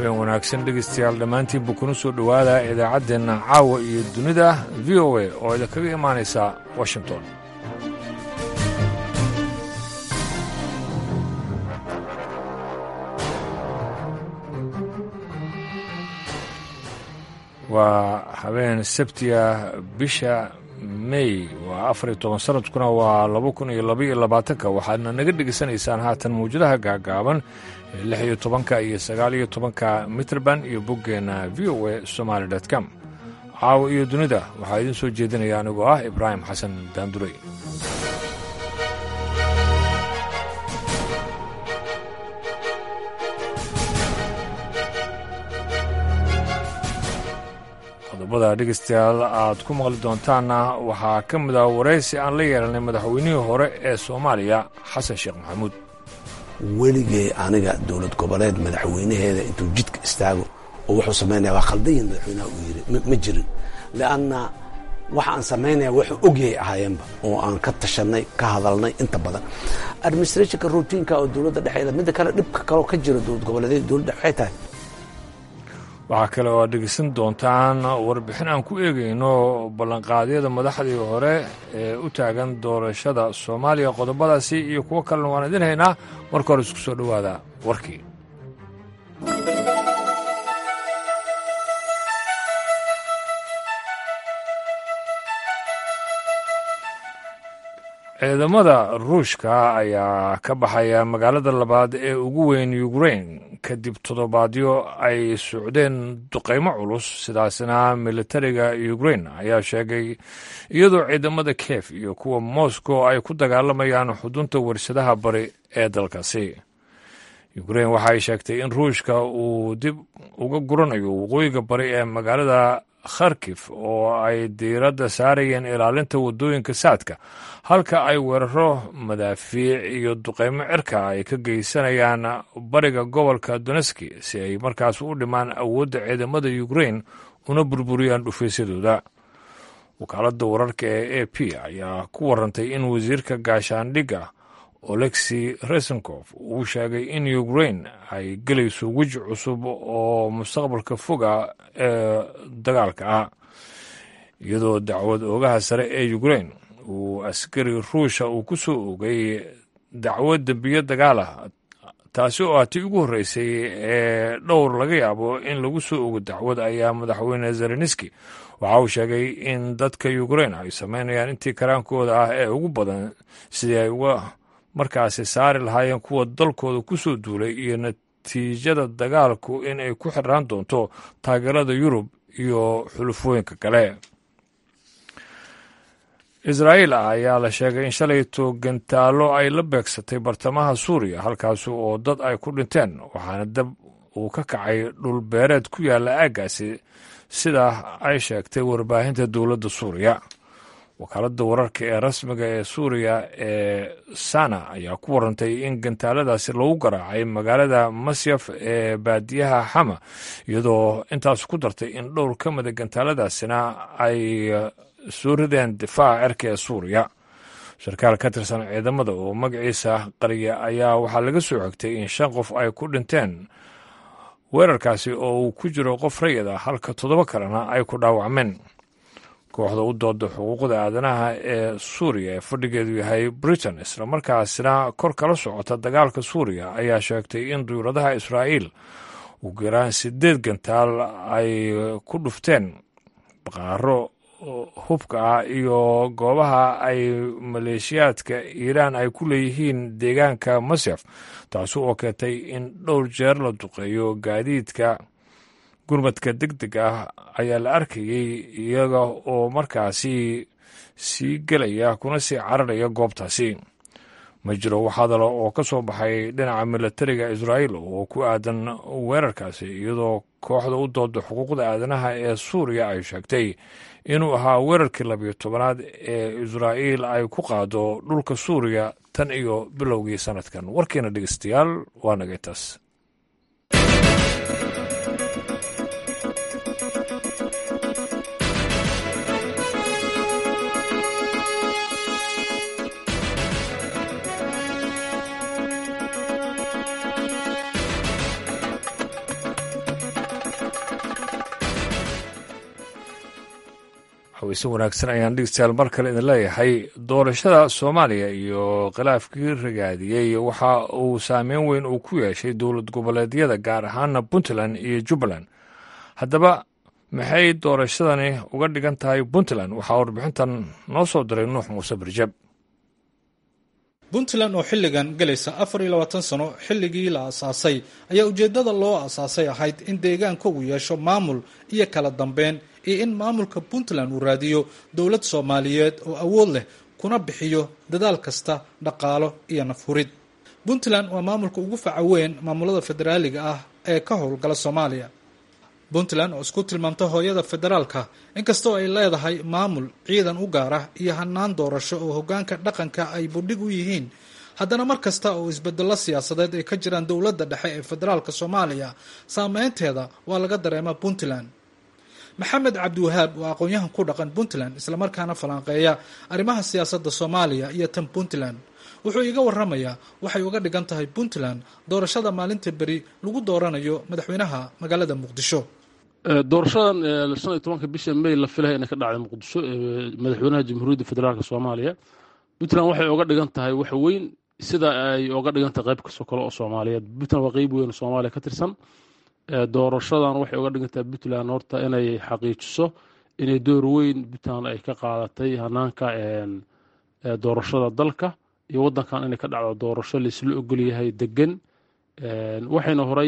habeen wanaagsan dhegaystayaal dhammaantiinba kuna soo dhowaada idaacaddeenna caawa iyo dunida v o a oo idinkaga imaanaysa washington waa habeen sabtiga bisha mey waa afar iyo toban sanadkuna waa laba kun iyo labaiyo labaatanka waxaadna naga dhegaysanaysaan haatan mawjadaha gaagaaban ee lix iyo tobanka iyo sagaal iyo tobanka mitrband iyo boggeenna v o a somaali dot com caawa iyo dunida waxaa idiin soo jeedinaya anigoo ah ibraahim xasan daandurey qodobada dhegaystayaal aad ku maqli doontaanna waxaa ka mid ah waraysi aan la yeelanay madaxweynihii hore ee soomaaliya xasan sheekh maxamuud weligay aniga dowlad goboleed madaxweynaheeda intuu jidka istaago oo wuxuu samaynaya waa khaldayin madaxweynaha uu yidhi ma jirin lianna waxa aan samaynaya wuxuu ogyahay ahaayeenba oo aan ka tashanay ka hadalnay inta badan administrationka routiinka oo dowladda dhexeeda midda kale dhibka kaloo ka jira dowlad goboleedyada dowladda waxay tahay waxaa kale oo aad dhegeysan doontaan warbixin aan ku eegayno ballanqaadyada madaxdii hore ee u taagan doorashada soomaaliya qodobadaasi iyo kuwo kalena waan idin haynaa marka hore isku soo dhowaada warkii ciidamada ruushka ayaa ka baxaya magaalada labaad ee ugu weyn ukrain kadib toddobaadyo ay socdeen duqaymo culus sidaasna militariga ukrain ayaa sheegay iyadoo ciidamada kiev iyo kuwa moscow ay ku dagaalamayaan xudunta warshadaha bari ee dalkaasi ukrain waxaay sheegtay in ruushka uu dib uga guranayo waqooyiga bari ee magaalada kharkif oo ay diiradda saarayeen ilaalinta waddooyinka saadka halka ay weeraro madaafiic iyo duqaymo cirka ay ka geysanayaan bariga gobolka doneski si ay markaas u dhimaan awoodda ciidamada ukrain una burburiyaan dhufaysyadooda wakaaladda wararka ee a p ayaa ku warantay in wasiirka gaashaandhigga olexi resenkof uu sheegay in ukrain ay gelayso weji cusub oo mustaqbalka foga ee dagaalka ah iyadoo dacwad oogaha sare ee ukrain uu askari ruusha uu ku soo ogay dacwad dembiyo dagaal ah taasi oo ah tii ugu horreysay ee dhowr laga yaabo in lagu soo ogo dacwad ayaa madaxweyne zelenski waxa uu sheegay in dadka ukrain ay sameynayaan intii karaankooda ah ee ugu badan sidii ay uga markaasi saari lahaayeen kuwa dalkooda ku soo duulay iyo natiijada dagaalku in ay ku xirnaan doonto taageerada yurub iyo xulufooyinka kale israa'iil ayaa la sheegay in shalayto gantaallo ay la beegsatay bartamaha suuriya halkaasi oo dad ay ku dhinteen waxaana dab uu ka kacay dhul beereed ku yaalla aaggaasi sida ay sheegtay warbaahinta dowladda suuriya wakaaladda wararka ee rasmiga ee suuriya ee sana ayaa ku warantay in gantaaladaasi lagu garaacay magaalada masyaf ee baadiyaha xama iyadoo intaas ku dartay in dhowr ka mida gantaaladaasina ay soo rideen difaaca cirka ee suuriya sarkaal ka tirsan ciidamada oo magaciisa qariya ayaa waxaa laga soo xigtay in shan qof ay ku dhinteen weerarkaasi oo uu ku jiro qof rayid ah halka toddoba kalena ay ku dhaawacmeen kooxda u dooda xuquuqda aadanaha ee suuriya ee fadhigeedu yahay britain islamarkaasina kor kala socota dagaalka suuriya ayaa sheegtay in duyuradaha israa'iil ugu yaraan sideed gantaal ay ku dhufteen baqaaro hubka ah iyo goobaha ay maleeshiyaadka iiraan ay ku leeyihiin deegaanka masyaf taasi oo keentay in dhowr jeer la duqeeyo gaadiidka gurmadka deg deg ah ayaa la arkayey iyaga oo markaasi sii gelaya kuna sii cararaya goobtaasi ma jiro wax hadala oo ka soo baxay dhinaca milatariga israa'iil oo ku aadan weerarkaasi iyadoo kooxda u dooda xuquuqda aadanaha ee suuriya ay sheegtay inuu ahaa weerarkii labiyo tobanaad ee israa'iil ay ku qaado dhulka suuriya tan iyo bilowgii sanadkan warkiina dhegeystayaal waa naga intaas haweyse wanaagsan ayaan dhegeystayaal mar kale idin leeyahay doorashada soomaaliya iyo khilaafkii ragaadiyey waxa uu saameyn weyn uu ku yeeshay dowlad goboleedyada gaar ahaana puntland iyo jubbaland haddaba maxay doorashadani uga dhigan tahay puntland waxaa warbixintan noo soo diray nuux muuse barjab puntland oo xilligan galaysa afar iyo labaatan sano xilligii la asaasay ayaa ujeeddada loo asaasay ahayd in deegaanka uu yeesho maamul iyo kala dambeyn iyo in maamulka puntland uu raadiyo dowlad soomaaliyeed oo awood leh kuna bixiyo dadaal kasta dhaqaalo iyo nafhurid puntland waa maamulka ugu faca weyn maamulada federaaliga ah ee ka howlgala soomaaliya puntland oo isku tilmaamta hooyada federaalka inkastoo ay leedahay maamul ciidan u gaar ah iyo hanaan doorasho oo hogaanka dhaqanka ay budhig u yihiin haddana mar kasta oo isbedelo siyaasadeed ay ka jiraan dowladda dhexe ee federaalka soomaaliya saameynteeda waa laga dareema puntland maxamed cabdiwahaab waa aqoon-yahan ku dhaqan puntland islamarkaana falanqeeya arrimaha siyaasadda soomaaliya iyo tan puntland wuxuu iiga waramayaa waxay uga dhigan tahay puntland doorashada maalinta beri lagu dooranayo madaxweynaha magaalada muqdisho doorashadan shan iyo tobanka bisha may la filaya inay ka dhacday muqdisho madaxweynaha jamhuuriyadda federaalk soomaaliya puntland waxay oga dhigan tahay wax weyn sida ay oga dhigan tahay qayb kastoo kale oo soomaaliyeed puntland waa qeyb weyn oo soomaaliya ka tirsan doorashadan waxay oga dhigan tahay puntland horta inay xaqiijiso inay door weyn puntland ay ka qaadatay hanaanka doorashada dalka iyo waddankan inay ka dhacdo doorasho laisla ogol yahay degan waxayna horay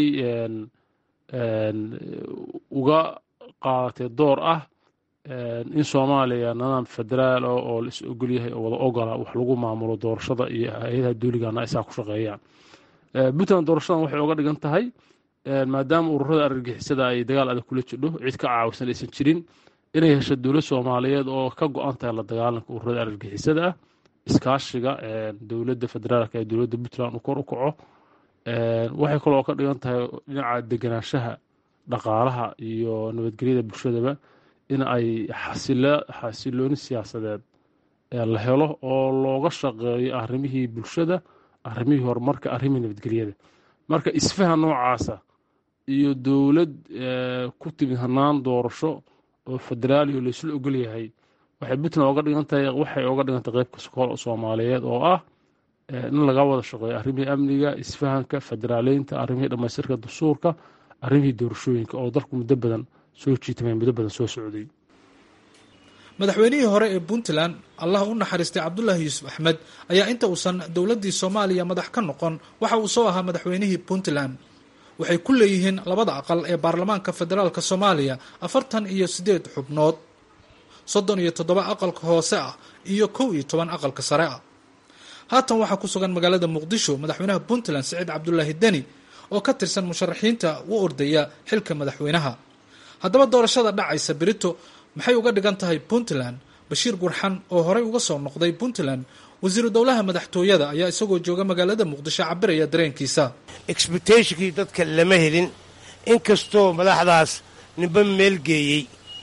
uga qaadatay door ah in soomaaliya nidaam federaal oo la is ogol yahay oo wada ogola wax lagu maamulo doorashada iyo hay-adaha duuligana isaa ku shaqeeyaan puntland doorashadan waxay oga dhigan tahay maadaama ururada argagixisada ay dagaal adag kula jidho cid ka caawisan aysan jirin inay hesho dowlad soomaaliyeed oo ka go-an tahay la dagaalanka ururada argagixisada ah iskaashiga dowladda federaalk ee dowladda puntland uu kor u kaco waxay kaloo ka dhigan tahay dhinaca deganaanshaha dhaqaalaha iyo nabadgelyada bulshadaba in ay xasilooni siyaasadeed la helo oo looga shaqeeyo arrimihii bulshada arrimihii horumarka arrimihii nabadgelyada marka isfaha noocaasa iyo dowlad ku timid hanaan doorasho oo federaali oo laysla ogol yahay waxay puntland oga dhigan tahay waxay oga dhigan tahay qayb kaskool soomaaliyeed oo ah in laga wada shaqeeyo arrimihii amniga isfahanka federaaleynta arrimihii dhammaystirka dastuurka arrimihii doorashooyinka oo dalku muddo badan soo jiitamay muddo badan soo socday madaxweynihii hore ee puntland allah u naxariistay cabdulaahi yuusuf axmed ayaa inta uusan dowladdii soomaaliya madax ka noqon waxa uu soo ahaa madaxweynihii puntland waxay ku leeyihiin labada aqal ee baarlamaanka federaalk soomaaliya afartan iyo siddeed xubnood soddon iyo toddoba aqalka hoose ah iyo kow iyo toban aqalka sare ah haatan waxaa ku sugan magaalada muqdisho madaxweynaha puntland siciid cabdulaahi deni oo ka tirsan musharaxiinta u ordaya xilka madaxweynaha haddaba doorashada dhacaysa berito maxay uga dhigan tahay puntland bashiir gurxan oo horey uga soo noqday puntland wasiiru dowlaha madaxtooyada ayaa isagoo jooga magaalada muqdisho cabiraya dareenkiisa exbitationkii dadka lama helin inkastoo madaxdaas ninba meel geeyey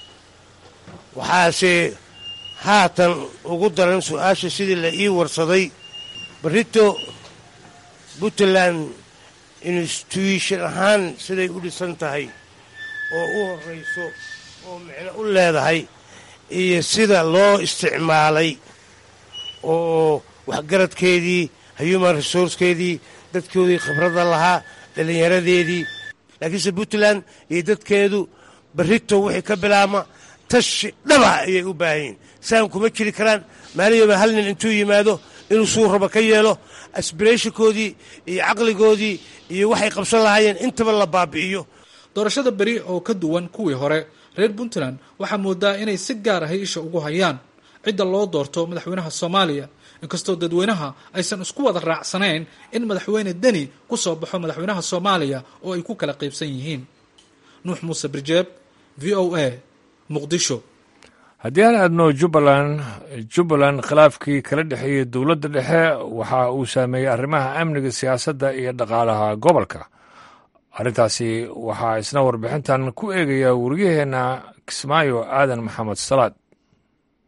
waxaase haatan ugu daran su-aasha sidii la ii warsaday barito puntland institution ahaan siday u dhisan tahay oo u horrayso oo micno u leedahay iyo sida loo isticmaalay oo waxgaradkeedii human resourcekeedii dadkoodii khibradda lahaa dhallinyaradeedii laakiinse puntland iyo dadkeedu barito wixii ka bilaabma tashi dhaba ayay u baahanyiin saan kuma jiri karaan maaliyooba hal nin intuu yimaado inuu suu raba ka yeelo asbirashinkoodii iyo caqligoodii iyo waxay qabsan lahaayeen intaba la baabi'iyo doorashada beri oo ka duwan kuwii hore reer puntland waxaa moodaa inay si gaar ahay isha ugu hayaan cidda loo doorto madaxweynaha soomaaliya inkastoo dadweynaha aysan isku wada raacsanayn in madaxweyne deni ku soo baxo madaxweynaha soomaaliya oo ay ku kala qaybsan yihiin nuux muuse birjeeb v o a muqdisho haddii aan aadno jubbaland jubbaland khilaafkii kala dhexeeyey dowladda dhexe waxa uu saameeyey arrimaha amniga siyaasadda iyo dhaqaalaha gobolka arrintaasi waxaa isna warbixintan ku eegaya wariyaheenna kismaayo aadan maxamed salaad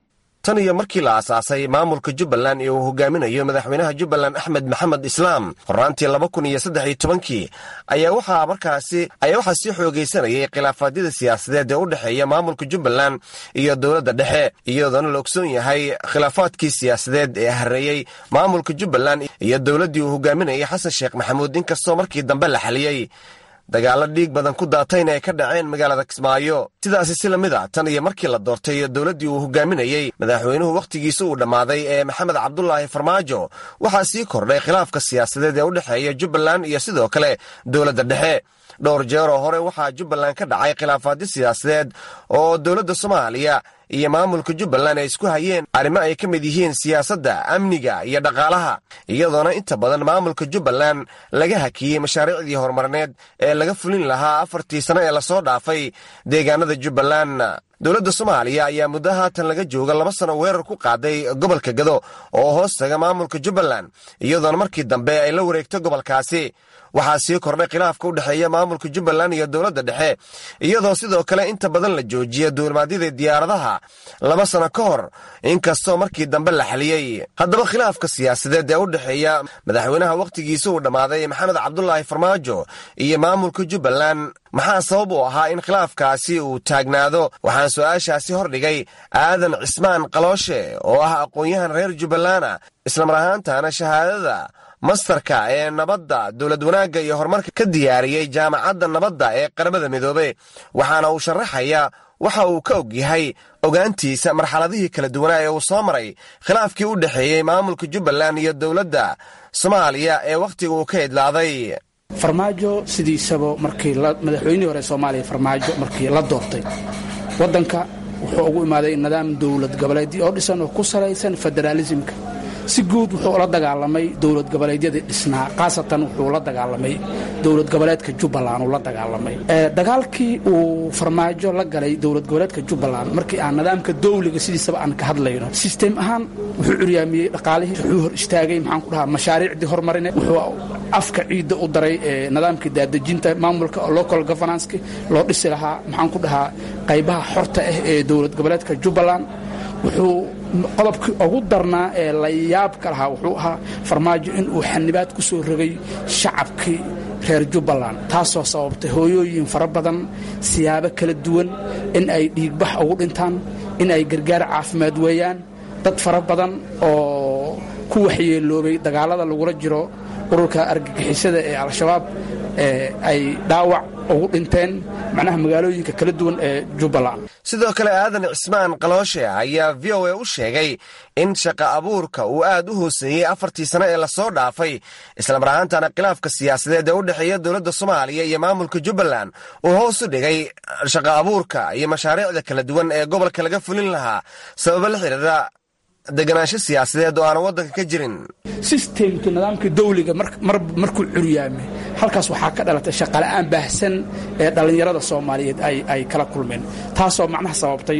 tan iyo markii la aasaasay maamulka jubbaland ee uu hogaaminayo madaxweynaha jubbaland axmed maxamed islaam horraantii laba kun iyo saddex iyo tobankii ayaa waxaa markaasi ayaa waxaa sii xoogaysanayay khilaafaadyada siyaasadeed ee u dhexeeya maamulka jubbaland iyo dowladda dhexe iyadoona la ogsoon yahay khilaafaadkii siyaasadeed ee hareeyey maamulka jubbaland iyo dowladdii uu hogaaminayay xasan sheekh maxamuud inkastoo markii dambe la xaliyey dagaallo dhiig badan ku daatayna ay ka dhaceen magaalada kismaayo sidaasi si lamid a tan iyo markii la doortay dowladdii uu hogaaminayey madaxweynuhu wakhtigiisa uu dhammaaday ee maxamed cabdulaahi farmaajo waxaa sii kordhay khilaafka siyaasadeed ee u dhexeeya jubbaland iyo sidoo kale dowladda dhexe dhowr jeeroo hore waxaa jubbaland ka dhacay khilaafaadyo siyaasadeed oo dowladda soomaaliya iyo maamulka jubbaland ay isku hayeen arrimo ay ka mid yihiin siyaasadda amniga iyo dhaqaalaha iyadoona inta badan maamulka jubbaland laga hakiyey mashaariicdii horumarineed ee laga fulin lahaa afartii sano ee lasoo dhaafay deegaanada jubbaland dowladda soomaaliya ayaa muddo haatan laga jooga laba sano weerar ku qaaday gobolka gado oo hoos taga maamulka jubbaland iyadoona markii dambe ay la wareegto gobolkaasi waxaa sii kordhay khilaafka u dhexeeya maamulka jubbaland iyo dowladda dhexe iyadoo sidoo kale inta badan la joojiya duulimaadyada diyaaradaha laba sano ka hor inkastoo markii dambe la xaliyey haddaba khilaafka siyaasadeed ee u dhexeeya madaxweynaha wakhtigiisa uu dhammaaday maxamed cabdulaahi farmaajo iyo maamulka jubbaland maxaa sabab u ahaa in khilaafkaasi uu taagnaado waxaan su-aashaasi hordhigay aadan cismaan qalooshe oo ah aqoon-yahan reer jubbalana islamar ahaantana shahaadada mastarka ee nabadda dowlad wanaagga iyo horumarka ka diyaariyey jaamacadda nabadda ee qaramada midoobe waxaana uu sharaxayaa waxa uu ka og yahay ogaantiisa marxaladihii kala duwanaa ee uu soo maray khilaafkii u dhexeeyey maamulka jubbaland iyo dowladda soomaaliya ee wakhtiga uu ka idlaaday farmaajo sidiisaba markii madaxweynihii hore soomaaliya farmaajo markii la doortay waddanka wuxuu ugu imaaday nidaam dowlad goboleedii oo dhisan oo ku salaysan federaalisimka si guud wuxuu la dagaalamay dowlad goboleedyadii dhisnaa khaasatan wuxuu la dagaalamay dowlad goboleedka jubbaland uu la dagaalamay dagaalkii uu farmaajo la galay dowlad goboleedka jubbaland markii aan nidaamka dowliga sidiisaba aan ka hadlayno sistem ahaan wuxuu curyaamiyey dhaqaalihii wuxuu hor istaagay maxaan ku dhahaa mashaariicdii hormarine wuxuu afka ciidda u daray nidaamkii daadejinta maamulka local governanski loo dhisi lahaa maxaan ku dhahaa qaybaha xorta ah ee dowlad goboleedka jubbaland wuxuu qodobkii ugu darnaa ee la yaabka lahaa wuxuu ahaa farmaajo inuu xanibaad ku soo rogay shacabkii reer jubbaland taasoo sababtay hooyooyin fara badan siyaabo kala duwan in ay dhiigbax ugu dhintaan in ay gargaar caafimaad weeyaan dad fara badan oo ku waxyeeloobay dagaalada lagula jiro ururka argagixisada ee al-shabaab ay dhaawac ugu dhinteen macnaha magaalooyinka kala duwan ee jubbaland sidoo kale aadan cismaan qalooshe ayaa v o a u sheegay in shaqa abuurka uu aad u hooseeyey afartii sano ee lasoo dhaafay islamar ahaantana khilaafka siyaasadeed ee u dhexeeya dowladda soomaaliya iyo maamulka jubbaland uu hoos u dhigay shaqa abuurka iyo mashaariicda kala duwan ee gobolka laga fulin lahaa sababo la xidhiira deganaansho siyaasadeed oo aan waddanka ka jirin sistemka nidaamka dawliga markuu curyaamay halkaas waxaa ka dhalatay shaqala'aan baahsan ee dhallinyarada soomaaliyeed ay kala kulmeen taasoo macnaha sababtay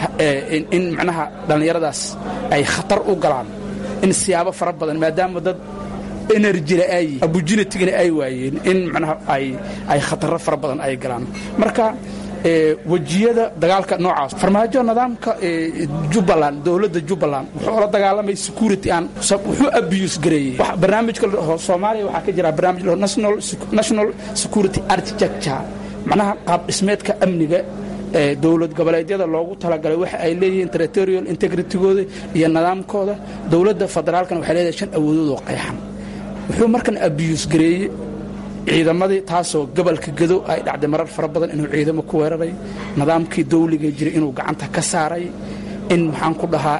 in macnaha dhallinyaradaas ay khatar u galaan in siyaabo fara badan maadaama dad enerjila ay opportunitigana ay waayeen in macnaha ay khataro fara badan ay galaan marka wejiyada dagaalka noocaas farmaajo nidaamka jubbaland dowladda jubbaland wuxuu la dagaalamay security aan wuxuu abuse gareeyey barnaamijka soomaaliya waxaa ka jira barnaamij national security architecture macnaha qaab dhismeedka amniga ee dowlad goboleedyada loogu talagalay waxa ay leeyihiin territorial integritygooda iyo nidaamkooda dowladda federaalkana waxay leedahay shan awoodood oo qeexan wuxuu markan abuse gareeyey ciidamadii taasoo gobolka gado ay dhacday marar fara badan inuu ciidamo ku weeraray nidaamkii dawliga jiray inuu gacanta ka saaray in maxaan ku dhahaa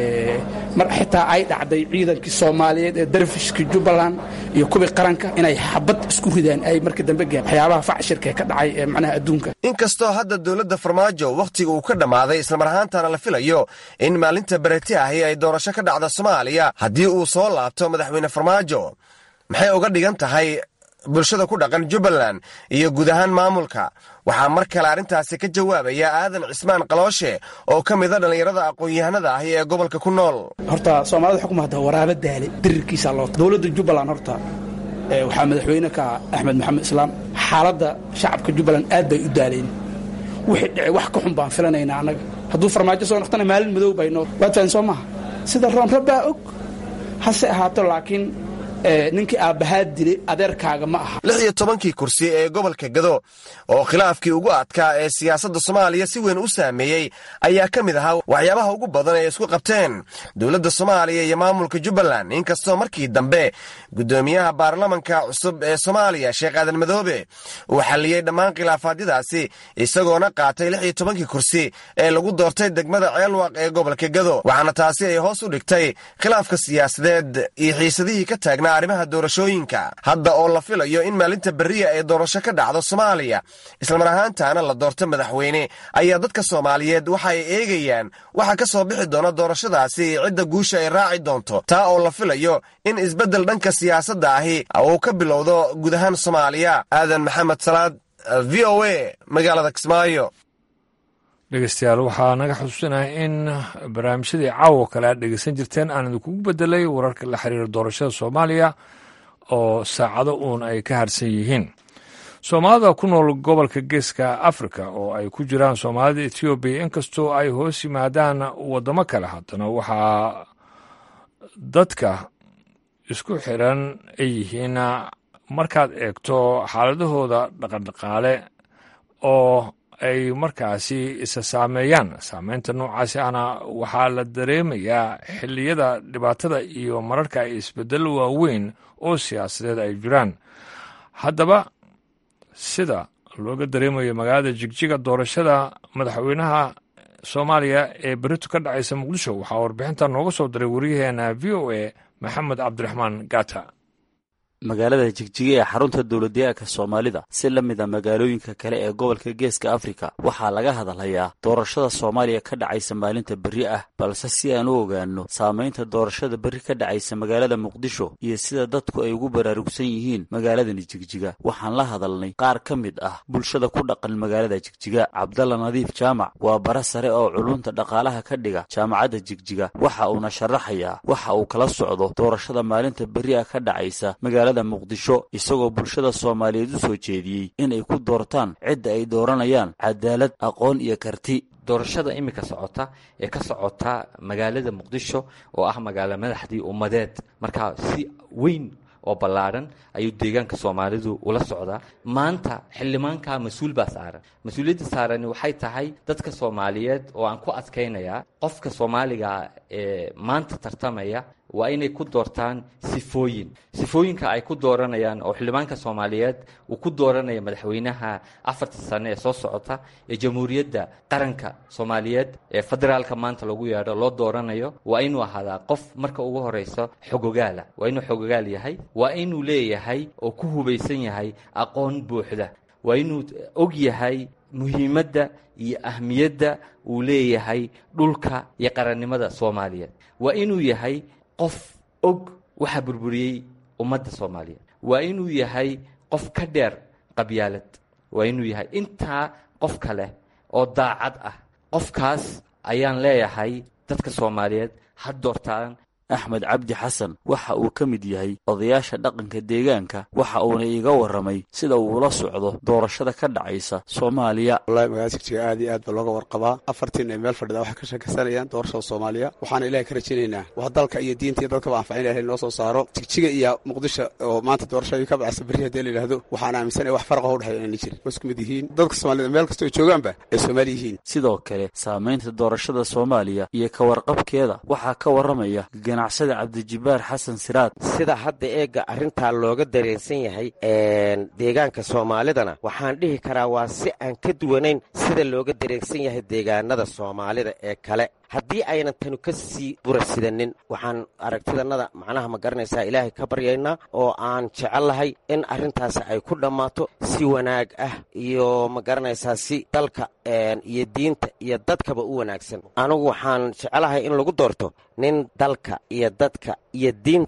xitaa ay dhacday ciidankii soomaaliyeed ee darfishka jubbaland iyo kuwii qaranka inay xabad isku ridaan ay markii dambe geen waxyaabaha facshirka ka dhacay ee macnaha adduunka inkastoo hadda dowladda farmaajo wakhtiga uu ka dhammaaday islamar ahaantana la filayo in maalinta bereti ahi ay doorasho ka dhacda soomaaliya haddii uu soo laabto madaxweyne farmaajo maxay uga dhigan tahay bulshada ku dhaqan jubbaland iyo guud ahaan maamulka waxaa mar kale arrintaasi ka jawaabaya aadan cismaan qalooshe oo ka mida dhallinyarada aqoon-yahanada ahi ee gobolka ku nool horta soomaalida waxaa ku mahadda waraabo daale dirirkiisaa loo dowladda jubbaland horta waxaa madaxweyne ka axmed maxamed islaam xaaladda shacabka jubbaland aad bay u daaleen wixii dhicay wax ka xun baan filanaynaa annaga hadduu farmaajo soo noqtana maalin madow baynoo waad fahan soo maaha sida roonra baa og hase ahaato laakiin ninkii aabbahaa dilay adeerkaaga ma aha lix iyo tobankii kursi ee gobolka gado oo khilaafkii ugu adkaa ee siyaasadda soomaaliya si weyn u saameeyey ayaa ka mid ahaa waxyaabaha ugu badan ee isku qabteen dowladda soomaaliya iyo maamulka jubbaland inkastoo markii dambe guddoomiyaha baarlamanka cusub ee soomaaliya sheekh aadan madoobe uu xalliyey dhammaan khilaafaadyadaasi isagoona qaatay lix iyo tobankii kursi ee lagu doortay degmada ceelwaq ee gobolka gado waxaana taasi ay hoos u dhigtay khilaafka siyaasadeed iyo xiisadihii ka taagnaa arrimaha doorashooyinka hadda oo la filayo in maalinta berriya ee doorasho ka dhacdo soomaaliya islamar ahaantaana la doorto madaxweyne ayaa dadka soomaaliyeed waxa ay eegayaan waxa ka soo bixi doona doorashadaasi iyo cidda guusha ay raaci doonto taa oo la filayo in isbeddel dhanka siyaasadda ahi uu ka bilowdo guud ahaan soomaaliya aadan maxamed salaad v o a magaalada kismaayo dhegeystayaal waxaa naga xusuusinaya in barnaamijyadii caawo kale aad dhegeysan jirteen aan idinkugu bedelay wararka la xiriira doorashada soomaaliya oo saacado uun ay ka harsan yihiin soomaalida ku nool gobolka geeska afrika oo ay ku jiraan soomaalida etoobiya inkastoo ay hoos yimaadaan waddamo kale haddana waxaa dadka isku xiran ay yihiin markaad eegto xaaladahooda dhaqandhaqaale oo ay markaasi isa saameeyaan saameynta noocaasi ana waxaa la dareemayaa xilliyada dhibaatada iyo mararka ay isbeddello waaweyn oo siyaasadeed ay jiraan haddaba sida looga dareemayo magaalada jigjiga doorashada madaxweynaha soomaaliya ee berito ka dhacaysa muqdisho waxaa warbixinta nooga soo diray wariyaheena v o a maxamed cabdiraxmaan gata magaalada jigjiga ee xarunta dowladdeegaanka soomaalida si la mid a magaalooyinka kale ee gobolka geeska afrika waxaa laga hadalhayaa doorashada soomaaliya ka dhacaysa maalinta berri ah balse si aan u ogaanno saamaynta doorashada berri ka dhacaysa magaalada muqdisho iyo sida dadku ay ugu baraarugsan yihiin magaaladani jigjiga waxaan la hadalnay qaar ka mid ah bulshada ku dhaqan magaalada jigjiga cabdalla nadiif jaamac waa bara sare oo culunta dhaqaalaha ka dhiga jaamacadda jigjiga waxa uuna sharaxayaa waxa uu kala socdo doorashada maalinta berri ah ka dhacaysa muqdisho isagoo bulshada soomaaliyeed u soo jeediyey inay ku doortaan cidda ay dooranayaan cadaalad aqoon iyo karti doorashada iminka socota ee ka socota magaalada muqdisho oo ah magaalo madaxdii ummadeed markaa si weyn oo ballaadhan ayuu deegaanka soomaalidu ula socdaa maanta xildhibaanka mas-uul baa saaran mas-uuliyadda saarani waxay tahay dadka soomaaliyeed oo aan ku adkaynayaa qofka soomaaliga ee maanta tartamaya waa inay ku doortaan sifooyin sifooyinka ay ku dooranayaan oo xildhibaanka soomaaliyeed uu ku dooranaya madaxweynaha afarta sane ee soo socota ee jamhuuriyadda qaranka soomaaliyeed ee federaalka maanta lagu yeedho loo dooranayo waa inuu ahaadaa qof marka ugu horeyso xogogaala waa inuu xogogaal yahay waa inuu leeyahay oo ku hubaysan yahay aqoon buuxda waa inuu og yahay muhiimadda iyo ahmiyadda uu leeyahay dhulka iyo qarannimada soomaaliyeed waa inuu yahay qof og waxa burburiyey ummadda soomaaliyeed waa inuu yahay qof ka dheer qabyaalad waa inuu yahay intaa qof kale oo daacad ah qofkaas ayaan leeyahay dadka soomaaliyeed ha doortaan axmed cabdi xasan waxa uu ka mid yahay odayaasha dhaqanka deegaanka waxa uuna iiga warramay sida uu ula socdo doorashada ka dhacaysa soomaaliya wallahi magaalada jigjiga aad iyo aad baa looga warqabaa afartiin ay meel fadhida waxay ka sheekaysanayaan doorashada soomaaliya waxaana ilahay ka rajaynaynaa wax dalka iyo diinta iyo dadkaba anfacin ilahay noo soo saaro jigjiga iyo muqdisho oo maanta doorashadii ka bacaysa berri haddii la yidhaahdo waxaan aaminsanaya wax farqa u dhexeeya inayna jirin waa isku mid yihiin dadka soomaalida meel kastoo ay joogaanba ay soomaali yihiin sidoo kale saamaynta doorashada soomaaliya iyo ka warqabkeeda waxaa ka warramaya ganacsada cabdijibaar xasan siraad sida hadda eega arrintaa looga dareensan yahay deegaanka soomaalidana waxaan dhihi karaa waa si aan ka duwanayn sida looga dareensan yahay deegaanada soomaalida ee kale haddii aynan tanu ka sii burasidanin waxaan aragtidannada macnaha ma garanaysaa ilaahay ka baryaynaa oo aan jecellahay in arrintaasi ay ku dhammaato si wanaag ah iyo ma garanaysaa si dalka iyo diinta iyo dadkaba u wanaagsan anigu waxaan jecelahay in lagu doorto nin dalka iyo dadka iyo diintaba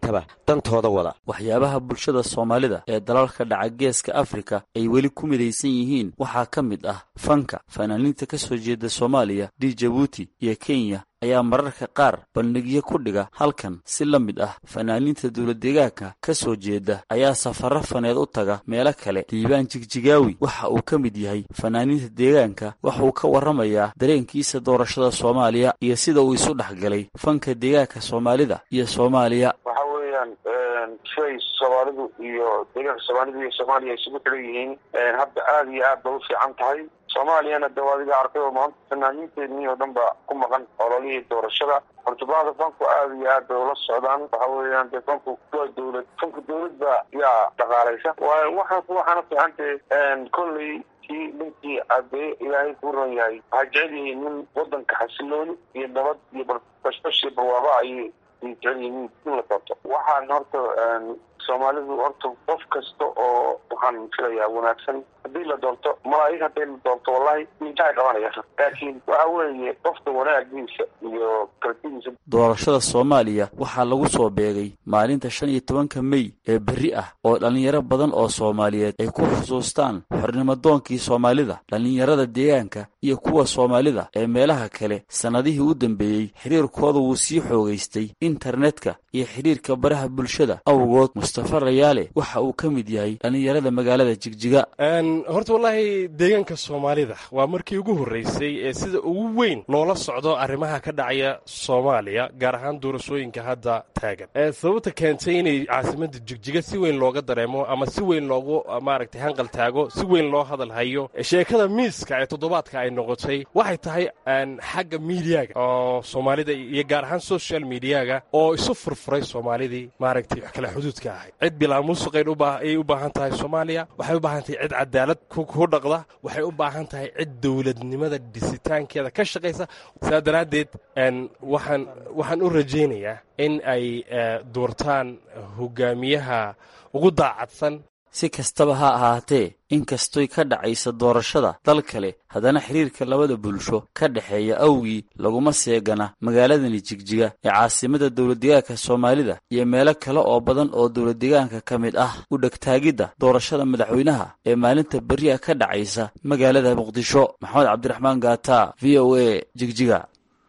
dantooda wada waxyaabaha bulshada soomaalida ee dalalka dhaca geeska afrika ay weli ku midaysan yihiin waxaa ka mid ah fanka fanaaniinta ka soo jeeda soomaaliya di jabuuti iyo kenya ayaa mararka qaar bandhigyo ku dhiga halkan si la mid ah fanaaniinta dowladdeegaanka ka soo jeeda ayaa safarro faneed u taga meelo kale diibaan jigjigaawi waxa uu ka mid yahay fanaaniinta deegaanka waxa uu ka warramayaa dareenkiisa doorashada soomaaliya iyo sida uu isu dhexgalay fanka deegaanka soomaalida iyo soomaaliya waxa weeyaan siday soomaalidu iyo deegaanka soomaalidu iyo soomaaliya isugu xiran yihiin hadda aada iyo aad bay u fiican tahay soomaaliyana de adiga arkay oo maanta fanaaniinteedii oo dhan ba ku maqan ololihii doorashada hortubahda fanku aada iyo aad bay ula socdaan waxa weeyaan de fanku waa dawlad fanku dawlad ba yaa dhaqaalaysa waayo waxaan waxaana fiicantay kolley kii ninkii adeeyo ilaahay ku ron yahay waxay jecel yihiin nin wadanka xasilooni iyo nabad iyo bashbash iyo barwaaba ayay jecel yihiin in la doorto waxaan horta soomaalidu horta qof kasta oo waxaan filayaa wanaagsan haddii la doorto malaa'ig hadday la doorto wallahi mintaay qabanaya laakiin waxa weeye qofka wanaagiisa iyo kartidiisa doorashada soomaaliya waxaa lagu soo beegay maalinta shan iyo tobanka mey ee berri ah oo dhallinyaro badan oo soomaaliyeed ay ku xusuustaan xornimadoonkii soomaalida dhallinyarada deegaanka iyo kuwa soomaalida ee meelaha kale sannadihii u dambeeyey xiriirkooda wuu sii xoogaystay internetka iyo xidhiirka baraha bulshada awgood mustafa rayaale waxa uu ka mid yahay dhallinyarada magaalada jigjiga horta wallaahi deegaanka soomaalida waa markii ugu horreysay ee sida ugu weyn loola socdo arrimaha ka dhacaya soomaaliya gaar ahaan doorashooyinka hadda taagan sababta keentay inay caasimadda jigjiga si weyn looga dareemo ama si weyn loogu maaragtay hanqal taago si weyn loo hadal hayo sheekada miiska ee toddobaadka ay noqotay waxay tahay xagga miidiyaga oo soomaalida iyo gaar ahaan social mediyaga oo isu furfuray soomaalidii maaragtay wax kale xuduudka ahay cid bilaamusuqay ayay u baahan tahay soomaaliya waxay u baahan tahay cid cadaalad ku dhaqda waxay u baahan tahay cid dowladnimada dhisitaankeeda ka shaqaysa sidaa daraaddeed waxaan waxaan u rajaynayaa in ay doortaan hogaamiyaha ugu daacadsan si kastaba ha ahaatee inkastoy ka dhacaysa doorashada dal kale haddana xiriirka labada bulsho ka dhexeeya awgii laguma seegana magaaladani jigjiga ee caasimada dowladdeegaanka soomaalida iyo meelo kale oo badan oo dowladdeegaanka ka mid ah u dhegtaagidda doorashada madaxweynaha ee maalinta beriha ka dhacaysa magaalada muqdisho maxamed cabdiraxmaan gaata v o a jigjiga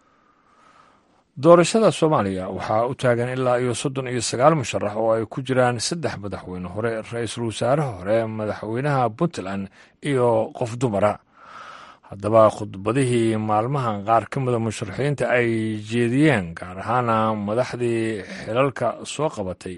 doorashada soomaaliya waxaa u taagan ilaa iyo soddon iyo sagaal musharax oo ay ku jiraan saddex madaxweyne hore ra-iisul wasaaraha hore madaxweynaha puntland iyo qof dumara haddaba khudbadihii maalmahan qaar ka mida musharaxiinta ay jeediyeen gaar ahaana madaxdii xilalka soo qabatay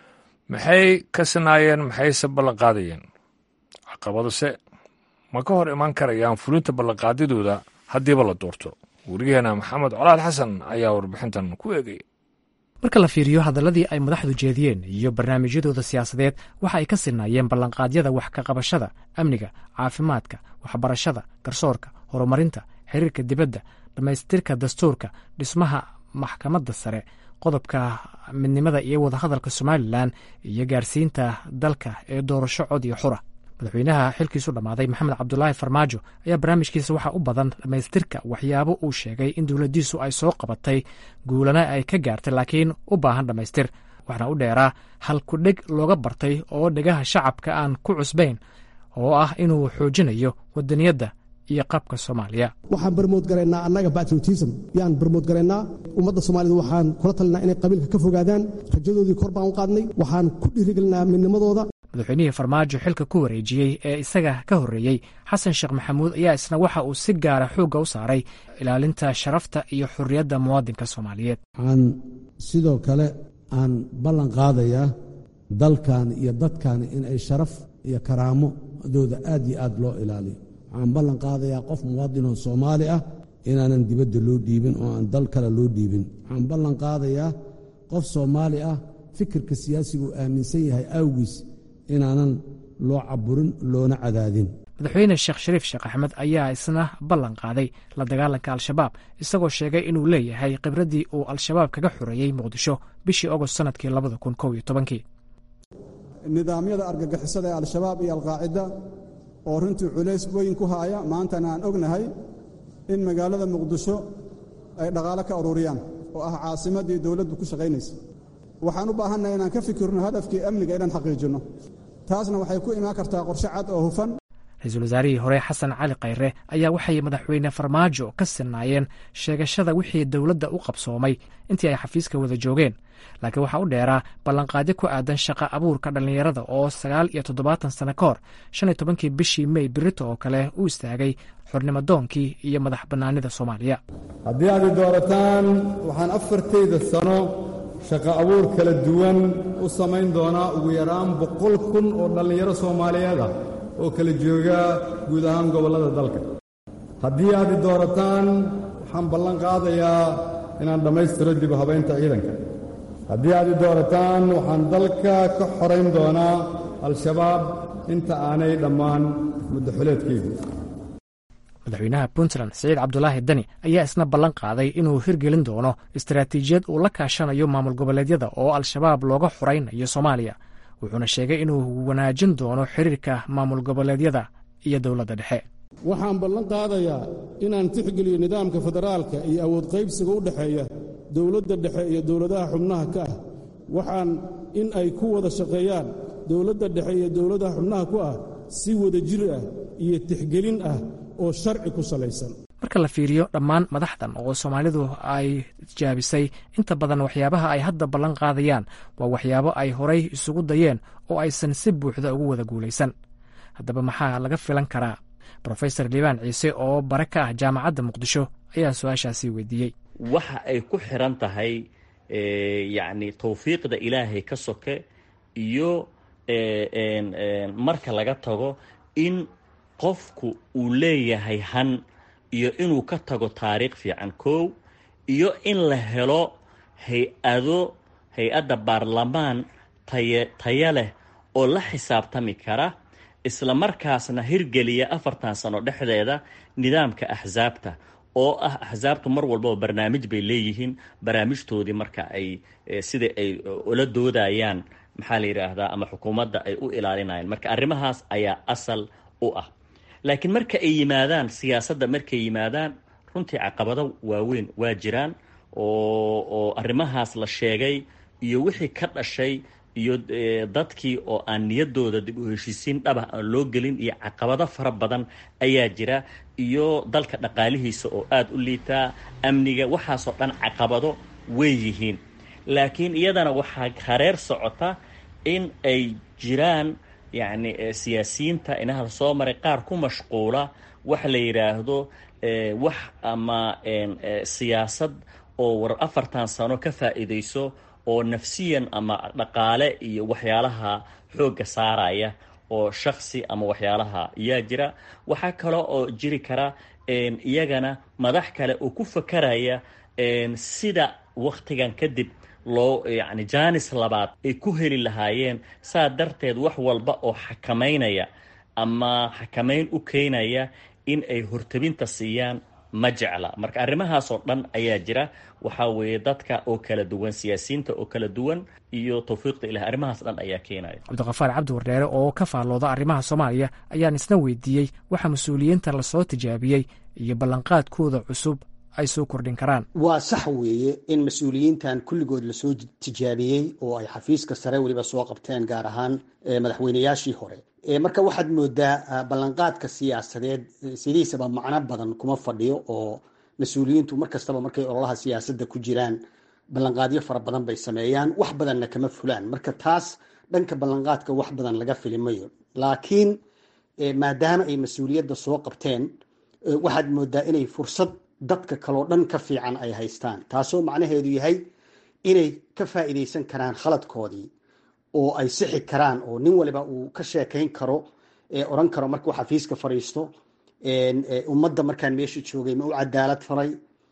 maxay ka sinaayeen maxayse ballanqaadayeen caqabadose ma ka hor imaan karayaan fulinta ballanqaadidooda haddiiba la doorto weriyaheena maxamed colaad xasan ayaa warbixintan ku eegay marka la fiiriyo hadalladii ay madaxdu jeediyeen iyo barnaamijyadooda siyaasadeed waxa ay ka sinaayeen ballanqaadyada wax ka qabashada amniga caafimaadka waxbarashada garsoorka horumarinta xiriirka dibadda dhammaystirka dastuurka dhismaha maxkamadda sare qodobka midnimada iyo wadahadalka somalilan iyo gaarsiinta dalka ee doorasho cod iyo xura madaxweynaha xilkiisu dhammaaday maxamed cabdulaahi farmaajo ayaa barnaamijkiisa waxaa u badan dhammaystirka waxyaabo uu sheegay in dowladdiisu ay soo qabatay guulana ay ka gaartay laakiin u baahan dhammaystir waxaana u dheeraa hal ku-dheg looga bartay oo dhegaha shacabka aan ku cusbayn oo ah inuu xoojinayo wadaniyadda iyo qabka soomaaliya waxaan barmoodgaraynaa annaga batriotism yaan barmoodgaraynaa ummadda soomaalida waxaan kula talinaa inay qabiilka ka fogaadaan rajadoodii kor baan u qaadnay waxaan ku dhiirigelinaa midnimadooda madaxweynihii farmaajo xilka ku wareejiyey ee isaga ka horreeyey xasan sheekh maxamuud ayaa isna waxa uu si gaara xoogga u saaray ilaalinta sharafta iyo xorriyadda muwaadinka soomaaliyeed waxaan sidoo kale aan ballan qaadayaa dalkan iyo dadkan in ay sharaf iyo karaamadooda aad iyo aad loo ilaaliyo waxaan ballan qaadayaa qof muwaadinoo soomaali ah inaanan dibadda loo dhiibin oo aan dal kale loo dhiibin waxaan ballan qaadayaa qof soomaali ah fikirka siyaasiga uu aaminsan yahay awgiis inaanan loo caburin loona cadaadin madaxweyne sheekh shariif sheekh axmed ayaa isna ballan qaaday la dagaalanka al-shabaab isagoo sheegay inuu leeyahay khibraddii uu al-shabaab kaga xoreeyey muqdisho bishii ogost sannadkii labada kun kow iyo tobankii nidaamyada argagixisada ee al-shabaab iyo alqaacida oo runtii culays weyn ku haaya maantana aan ognahay in magaalada muqdisho ay dhaqaalo ka ururiyaan oo ah caasimaddii dowladdu ku shaqaynaysa waxaan u baahannahay inaan ka fikirno hadafkii amniga inaan xaqiijinno taasna waxay ku imaan kartaa qorshe cad oo hufan ra-iisul wasaarihii hore xasan cali khayre ayaa waxay madaxweyne farmaajo ka sinaayeen sheegashada wixii dowladda u qabsoomay intii ay xafiiska wada joogeen laakiin waxaa u dheeraa ballanqaadyo ku aadan shaqa abuurka dhallinyarada oo sagaal iyo toddobaatan sano ka hor shan iyo tobankii bishii mey birito oo kale u istaagay xornimadoonkii iyo madax bannaanida soomaaliya haddii aad i doorataan waxaan afartayda sano shaqo abuur kala duwan u samayn doonaa ugu yaraan boqol kun oo dhallinyaro soomaaliyeed ah oo kala jooga guud ahaan gobollada dalka haddii aad i doorataan waxaan ballan qaadayaa inaan dhammaystiro dib u habaynta ciidanka haddii aad i doorataan waxaan dalka ka xorayn doonaa al-shabaab inta aanay dhammaan muddaxuleedkeygu madaxweynaha puntland siciid cabdulaahi dani ayaa isna ballan qaaday inuu hirgelin doono istaraatiijiyad uu la kaashanayo maamul goboleedyada oo al-shabaab looga xoraynayo soomaaliya wuxuuna sheegay inuu wanaajin doono xiriirka maamul goboleedyada iyo dowladda dhexe waxaan ballan qaadayaa inaan tixgeliyo nidaamka federaalka iyo awood qaybsiga u dhexeeya dowladda dhexe iyo dowladaha xubnaha ka ah waxaan in ay ku wada shaqeeyaan dowladda dhexe iyo dowladaha xubnaha ku ah si wada jir ah iyo tixgelin ah oo sharci ku salaysan marka la fiiriyo dhammaan madaxdan oo soomaalidu ay jaabisay inta badan waxyaabaha ay hadda ballan qaadayaan waa waxyaabo ay horay isugu dayeen oo aysan si buuxda ugu wada guulaysan haddaba maxaa laga filan karaa brofesor liibaan ciise oo bare ka ah jaamacadda muqdisho ayaa su-aashaasi weydiiyey waxa ay ku xiran tahay yacni tawfiiqda ilaahay ka soke iyo marka laga tago in qofku uu leeyahay han iyo inuu ka tago taariikh fiican kow iyo in la helo hay-ado hay-adda baarlamaan taye taya leh oo la xisaabtami kara isla markaasna hirgeliya afartan sano dhexdeeda nidaamka axsaabta oo ah axsaabtu mar walbaba barnaamij bay leeyihiin barnaamijtoodii marka ay sida ay ula doodayaan maxaa la yidhaahdaa ama xukuumadda ay u ilaalinayaan marka arrimahaas ayaa asal u ah laakiin marka ay yimaadaan siyaasadda markay yimaadaan runtii caqabado waaweyn waa jiraan oo oo arrimahaas la sheegay iyo wixii ka dhashay iyo dadkii oo aan niyadooda dib u heshiisiin dhabah aan loo gelin iyo caqabado fara badan ayaa jira iyo dalka dhaqaalihiisa oo aada u liitaa amniga waxaasoo dhan caqabado way yihiin laakiin iyadana waxaa hareer socota in ay jiraan yacni siyaasiyiinta inaha soo maray qaar ku mashquula wax la yidhaahdo wax ama siyaasad oo war afartan sano ka faa'iidayso oo nafsiyan ama dhaqaale iyo waxyaalaha xoogga saaraya oo shaksi ama waxyaalaha yaa jira waxaa kale oo jiri kara iyagana madax kale oo ku fakaraya sida waktigan kadib loo yacni jaanis labaad ay ku heli lahaayeen saa darteed wax walba oo xakamaynaya ama xakamayn u keenaya in ay hortabinta siiyaan ma jecla marka arrimahaasoo dhan ayaa jira waxaa weeye dadka oo kala duwan siyaasiyiinta oo kala duwan iyo tawfiiqda ilahi arrimahaas dhan ayaa keenaya cabdiqafaar cabdi wardheere oo ka faallooda arrimaha soomaaliya ayaan isna weydiiyey waxa mas-uuliyiinta lasoo tijaabiyey iyo ballanqaadkooda cusub ay soo kordhin karaan waa sax weeye in mas-uuliyiintan kulligood lasoo tijaabiyey oo ay xafiiska sare weliba soo qabteen gaar ahaan madaxweynayaashii hore marka waxaad moodaa ballanqaadka siyaasadeed sidiisaba macno badan kuma fadhiyo oo mas-uuliyiintu mar kastaba markay ololaha siyaasadda ku jiraan ballanqaadyo fara badan bay sameeyaan wax badanna kama fulaan marka taas dhanka ballanqaadka wax badan laga filimayo laakiin maadaama ay mas-uuliyadda soo qabteen waxaad moodaa inay fursad dadka kaloo dhan ka fiican ay haystaan taasoo macnaheedu yahay inay ka faa'iidaysan karaan khaladkoodii oo ay sixi karaan oo nin waliba uu ka sheekayn karo oran karo markuu xafiiska fadhiisto ummadda markaan meesha joogay ma u cadaalad faray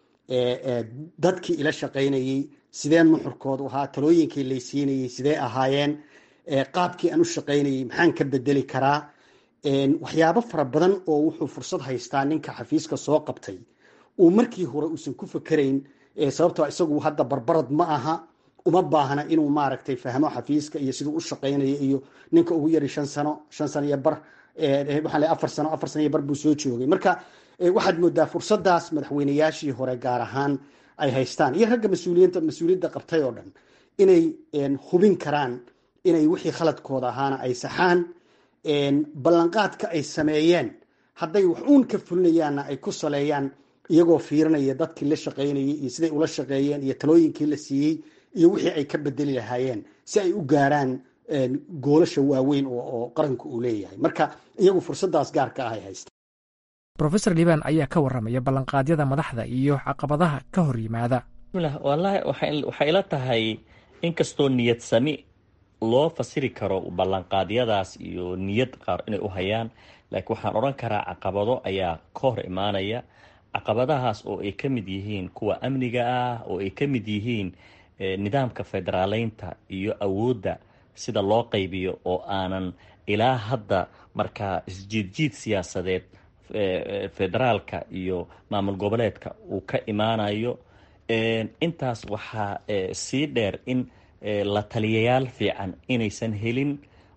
dadkii ila shaqaynayey sidee nuxurkoodu ahaa talooyinkii laysiinayey sidee ahaayeen qaabkii aan u shaqaynayey maxaan ka bedeli karaa waxyaabo fara badan oo wuxuu fursad haystaa ninka xafiiska soo qabtay uu markii hore uusan ku fakerayn sababtoo isagu hadda barbarad ma aha uma baahna inuu maaragtay fahmo xafiiska iyo siduu u shaqaynayo iyo ninka ugu yari shan sano shan sano iyo bar waxaan leeyahay afar sano afar sano iyo bar buu soo joogay marka waxaad moodaa fursadaas madaxweynayaashii hore gaar ahaan ay haystaan iyo ragga mas-uuliyiinta mas-uuliyadda qabtay oo dhan inay hubin karaan inay wixii khaladkooda ahaana ay saxaan ballanqaadka ay sameeyeen hadday wax uun ka fulinayaanna ay ku saleeyaan iyagoo fiirinaya dadkii la shaqaynayay iyo siday ula shaqeeyeen iyo talooyinkii la siiyey iyo wixii ay ka bedeli lahaayeen si ay u gaaraan goolasha waaweyn oo qaranku uu leeyahay marka iyagu fursadaas gaarka ah ay haystaan rofesor liban ayaa ka warramaya ballanqaadyada madaxda iyo caqabadaha ka hor yimaada wallaahi waxay ila tahay inkastoo niyad sami loo fasiri karo ballanqaadyadaas iyo niyad qaar inay u hayaan laakiin waxaan odhan karaa caqabado ayaa ka hor imaanaya caqabadahaas oo ay ka mid yihiin kuwa amniga ah oo ay ka mid yihiin nidaamka federaaleynta iyo awoodda sida loo qaybiyo oo aanan ilaa hadda markaa isjiidjiid siyaasadeed federaalka iyo maamul goboleedka uu ka imaanayo intaas waxaa sii dheer in la taliyayaal fiican inaysan helin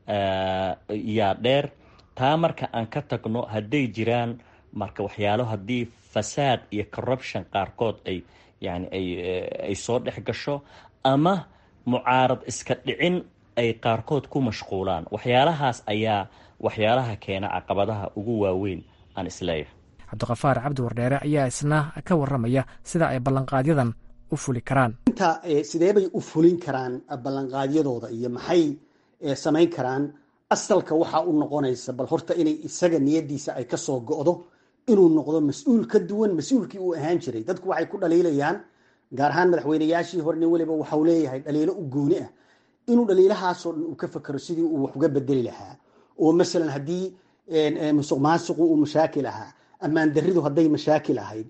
yaa dheer taa marka aan ka tagno hadday jiraan marka waxyaalo haddii fasaad iyo corruption qaarkood ay yani ay soo dhex gasho ama mucaarad iska dhicin ay qaarkood ku mashquulaan waxyaalahaas ayaa waxyaalaha keena caqabadaha ugu waaweyn aan isleeyahay cabdiqafaar cabdi wardheere ayaa isna ka warramaya sida ay ballanqaadyadan u fuli karaan inta sidee bay u fulin karaan ballanqaadyadooda iyo maxay samayn karaan asalka waxaa u noqonaysa bal horta inay isaga niyadiisa ay kasoo go'do inuu noqdo mas-uul ka duwan mas-uulkii uu ahaan jiray dadku waxay ku dhaliilayaan gaar ahaan madaxweynayaashii hore nin weliba waxau leeyahay dhaliilo u gooni ah inuu dhaliilahaasoo dhan uu ka fakero sidii uu wax uga bedeli lahaa oo masalan haddii musuq maasuqu uu mashaakil ahaa ammaan daridu hadday mashaakil ahayd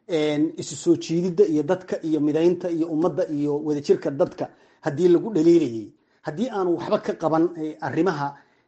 isu soo jiididda iyo dadka iyo midaynta iyo ummadda iyo wadajirka dadka haddii lagu dhaliilayay haddii aanu waxba ka qaban arrimaha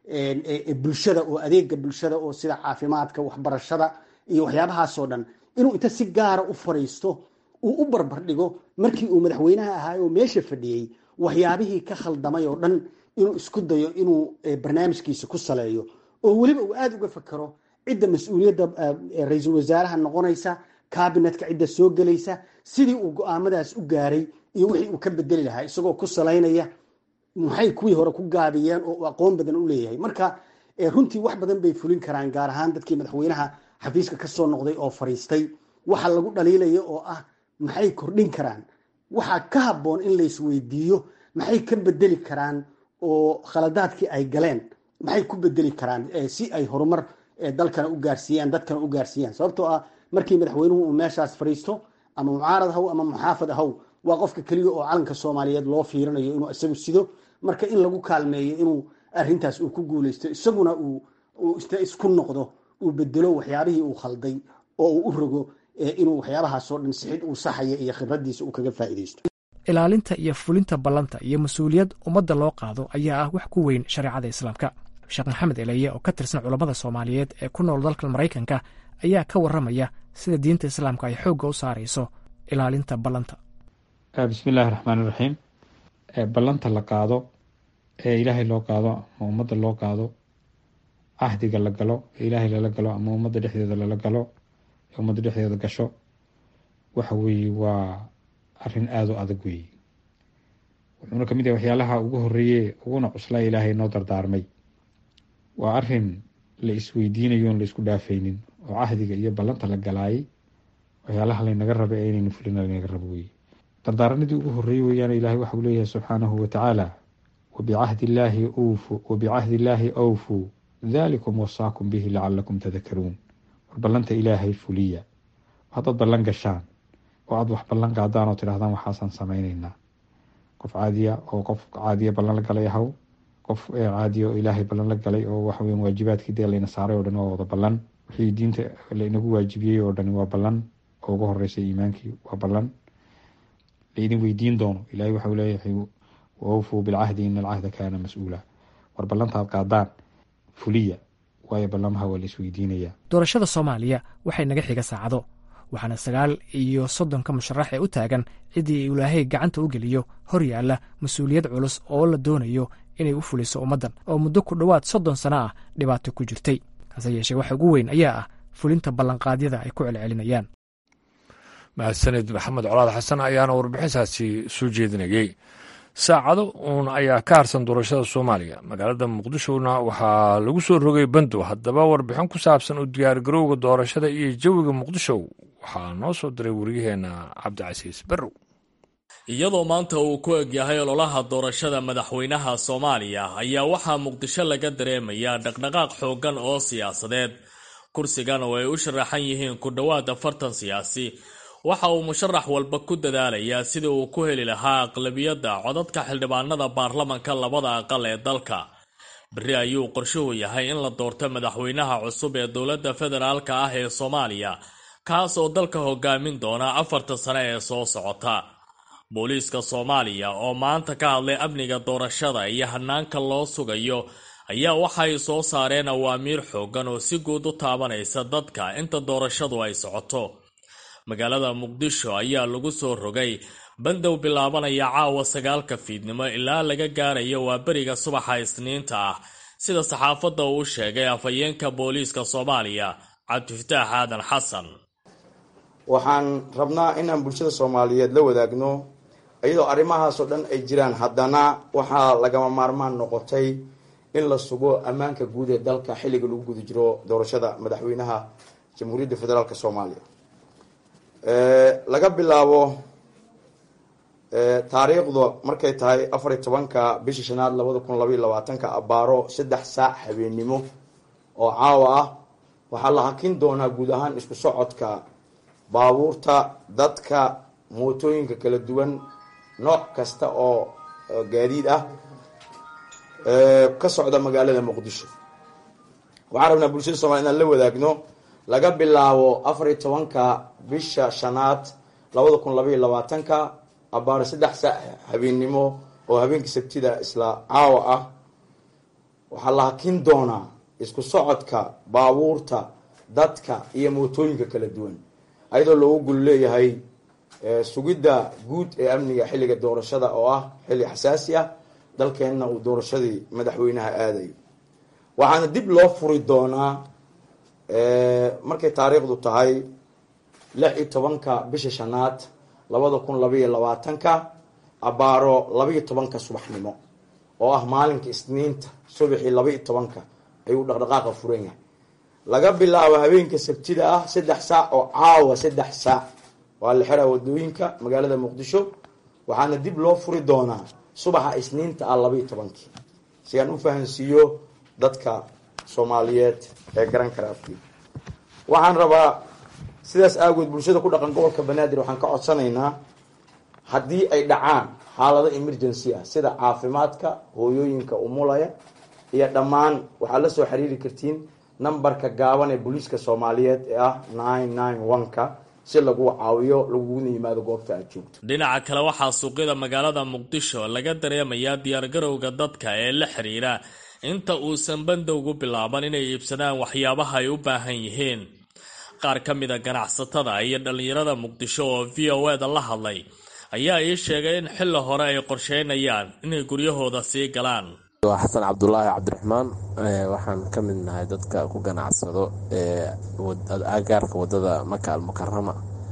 bulshada oo adeega bulshada oo sida caafimaadka waxbarashada iyo waxyaabahaasoo dhan inuu inta si gaara u fariisto uu u barbar dhigo markii uu madaxweynaha ahaa oo meesha fadhiyey waxyaabihii ka khaldamay oo dhan inuu isku dayo inuu barnaamijkiisa ku saleeyo oo weliba uu aada uga fakero cidda mas-uuliyadda ra-iisul wasaaraha noqonaysa kabinetka cidda soo gelaysa sidii uu go-aamadaas u gaaray iyo wixii uu ka bedeli lahaa isagoo ku salaynaya maxay kuwii hore ku gaabiyeen oo uu aqoon badan u leeyahay marka runtii wax badan bay fulin karaan gaar ahaan dadkii madaxweynaha xafiiska kasoo noqday oo fariistay waxa lagu dhaliilayo oo ah maxay kordhin karaan waxaa ka habboon in laysweydiiyo maxay ka bedeli karaan oo khaladaadkii ay galeen maxay ku bedeli karaan si ay horumar dalkana u gaarsiiyaan dadkana u gaarsiiyaan sababtoo ah markii madaxweynuhu uu meeshaas fariisto ama mucaarad haw ama muxaafad haw waa qofka keliya oo calanka soomaaliyeed loo fiirinayo inuu isagu sido marka in lagu kaalmeeyo inuu arintaas uu ku guuleysto isaguna uu isku noqdo uu bedelo waxyaabihii uu khalday oo uu u rogo inuu waxyaabahaasoo dhan sixid uu saxaya iyo khibradiisa uu kaga faa'iidaysto ilaalinta iyo fulinta ballanta iyo mas-uuliyad ummadda loo qaado ayaa ah wax ku weyn shareecada islaamka sheekh maxamed eleye oo ka tirsan culammada soomaaliyeed ee ku nool dalka maraykanka ayaa ka warramaya sida diinta islaamka ay xoogga u saarayso ilaalinta ballanta bismillahi raxmaan iraxiim ballanta la qaado ee ilaahay loo qaado ama ummadda loo qaado cahdiga la galo ee ilaahay lala galo ama ummadda dhexdeeda lala galo ee ummadda dhexdeeda gasho waxa weeye waa arrin aada u adag weeye wuxuuna kamid yahay waxyaalaha ugu horeeye uguna cuslaa ilaahay noo dardaarmay waa arin la isweydiinayo on la isku dhaafaynin oo cahdiga iyo ballanta la galaayay waxyaalaha laynaga raba ee inaynu fulina laynaga rabo weye dardaaranadii ugu horeeyey weeyaan ilaahay waxauu leeyahay subxaanahu watacaala wabicahdi illaahi ufu wabicahdi illaahi awfuu dalikum wasaakum bihi lacalakum tadakaruun war ballanta ilaahay fuliya haddaad ballan gashaan oo aada wax ballan qaadaan oo tidhahdaan waxaasaan samayneynaa qof caadiya oo qof caadiya ballan la galay ahaw qof caadiya oo ilaahay ballan la galay oo waxaweya waajibaadkii dee layna saaray oo dhan waa wada ballan wixii diinta laynagu waajibiyey oo dhani waa ballan oo ugu horeysa iimaankii waa ballan laydin weydiin doono ilahay waxau leeyahay waawfuu bilcahdi ina alcahda kaana mas-uula war ballantaad qaadaan fuliya waayo ballamaha waa la isweydiinayaa doorashada soomaaliya waxay naga xiga saacado waxaana sagaal iyo soddonka musharax ee u taagan ciddii ilaahay gacanta u geliyo hor yaalla mas-uuliyad culus oo la doonayo inay u fuliso ummaddan oo muddo ku dhowaad soddon sano ah dhibaato ku jirtay hase yeeshee waxa ugu weyn ayaa ah fulinta ballanqaadyada ay ku celcelinayaan mahadsanid maxamed colaad xasan ayaana warbixintaasi soo jeedinayey saacado uun ayaa ka harsan doorashada soomaaliya magaalada muqdishona waxaa lagu soo rogay bandow haddaba warbixin ku saabsan u diyaargarowga doorashada iyo jawiga muqdisho waxaa noo soo diray waryaheena cabdicasiis barrow iyadoo maanta uu ku egyahay ololaha doorashada madaxweynaha soomaaliya ayaa waxaa muqdisho laga dareemayaa dhaqdhaqaaq xooggan oo siyaasadeed kursigan oo ay u sharaxan yihiin ku dhowaad afartan siyaasi waxa uu musharax walba ku dadaalayaa sidii uu ku heli lahaa aqlabiyadda codadka xildhibaanada baarlamanka labada aqal ee dalka berri ayuu qorshuhu yahay in la doorto madaxweynaha cusub ee dowladda federaalka ah ee soomaaliya kaas oo dalka hogaamin doona afarta sane ee soo socota booliiska soomaaliya oo maanta ka hadlay amniga doorashada iyo hanaanka loo sugayo ayaa waxay soo saareen awaamiir xooggan oo si guud u taabanaysa dadka inta doorashadu ay socoto magaalada muqdisho ayaa lagu soo rogay bandow bilaabanaya caawa sagaalka fiidnimo ilaa laga gaarayo waa beriga subaxa isniinta ah sida saxaafadda uu sheegay afhayeenka booliiska soomaaliya cabdifataax aadan xasan waxaan rabnaa inaan bulshada soomaaliyeed la wadaagno iyadoo arrimahaasoo dhan ay jiraan haddana waxaa lagama maarmaan noqotay in la sugo ammaanka guud ee dalka xilliga lagu guda jiro doorashada madaxweynaha jamhuuriyadda federaalk soomaaliya laga bilaabo taariikhdu markay tahay afar iyo tobanka bisha shanaad labada kun labaiyo labaatanka abaaro saddex saac habeennimo oo caawa ah waxaa la hakin doonaa guud ahaan isku socodka baabuurta dadka mootooyinka kala duwan nooc kasta oo gaadiid ah ka socda magaalada muqdisho waxaan rabnaa bulshada somalia inaan la wadaagno laga bilaabo afar iyo tobanka bisha shanaad labada kun labaiyo labaatanka abaaro saddex saac habeennimo oo habeenkii sabtida isla caawa ah waxaa la hakin doonaa isku socodka baabuurta dadka iyo mootooyinka kala duwan ayadoo loogu gul leeyahay sugidda guud ee amniga xilliga doorashada oo ah xilli xasaasi ah dalkeenna uu doorashadii madaxweynaha aadayo waxaana dib loo furi doonaa markay taariikhdu tahay lix iyo tobanka bisha shanaad labada kun labaiyo labaatanka abaaro labaiyo tobanka subaxnimo oo ah maalinka isniinta subaxii labaiyo tobanka ayuu dhaqdhaqaaqa furan yahay laga bilaabo habeenka sabtida ah saddex saac oo caawa saddex saac waa la xiraa wadooyinka magaalada muqdisho waxaana dib loo furi doonaa subaxa isniinta ah labaiyo tobankii si aan u fahansiiyo dadka soomaaliyeed ee garan kara afkii waxaan rabaa sidaas aagood bulshada ku dhaqan gobolka banaadir waxaan ka codsanaynaa haddii ay dhacaan xaalado emergency ah sida caafimaadka hooyooyinka umulaya iyo dhammaan waxaad la soo xiriiri kartiin nambarka gaaban ee booliiska soomaaliyeed ee ah nine nine one-ka si lagu caawiyo laguguna yimaado goobta aad joogto dhinaca kale waxaa suuqyada magaalada muqdisho laga dareemayaa diyaargarowga dadka ee la xiriira inta uusan bandowgu bilaaban inay iibsadaan waxyaabaha ay u baahan yihiin qaar ka mida ganacsatada iyo dhallinyarada muqdisho oo v o eda la hadlay ayaa ii sheegay in xilli hore ay qorsheynayaan inay guryahooda sii galaan waa xasan cabdulaahi cabdiraxmaan waxaan ka mid nahay dadka ku ganacsado agaarka wadada maka almukarama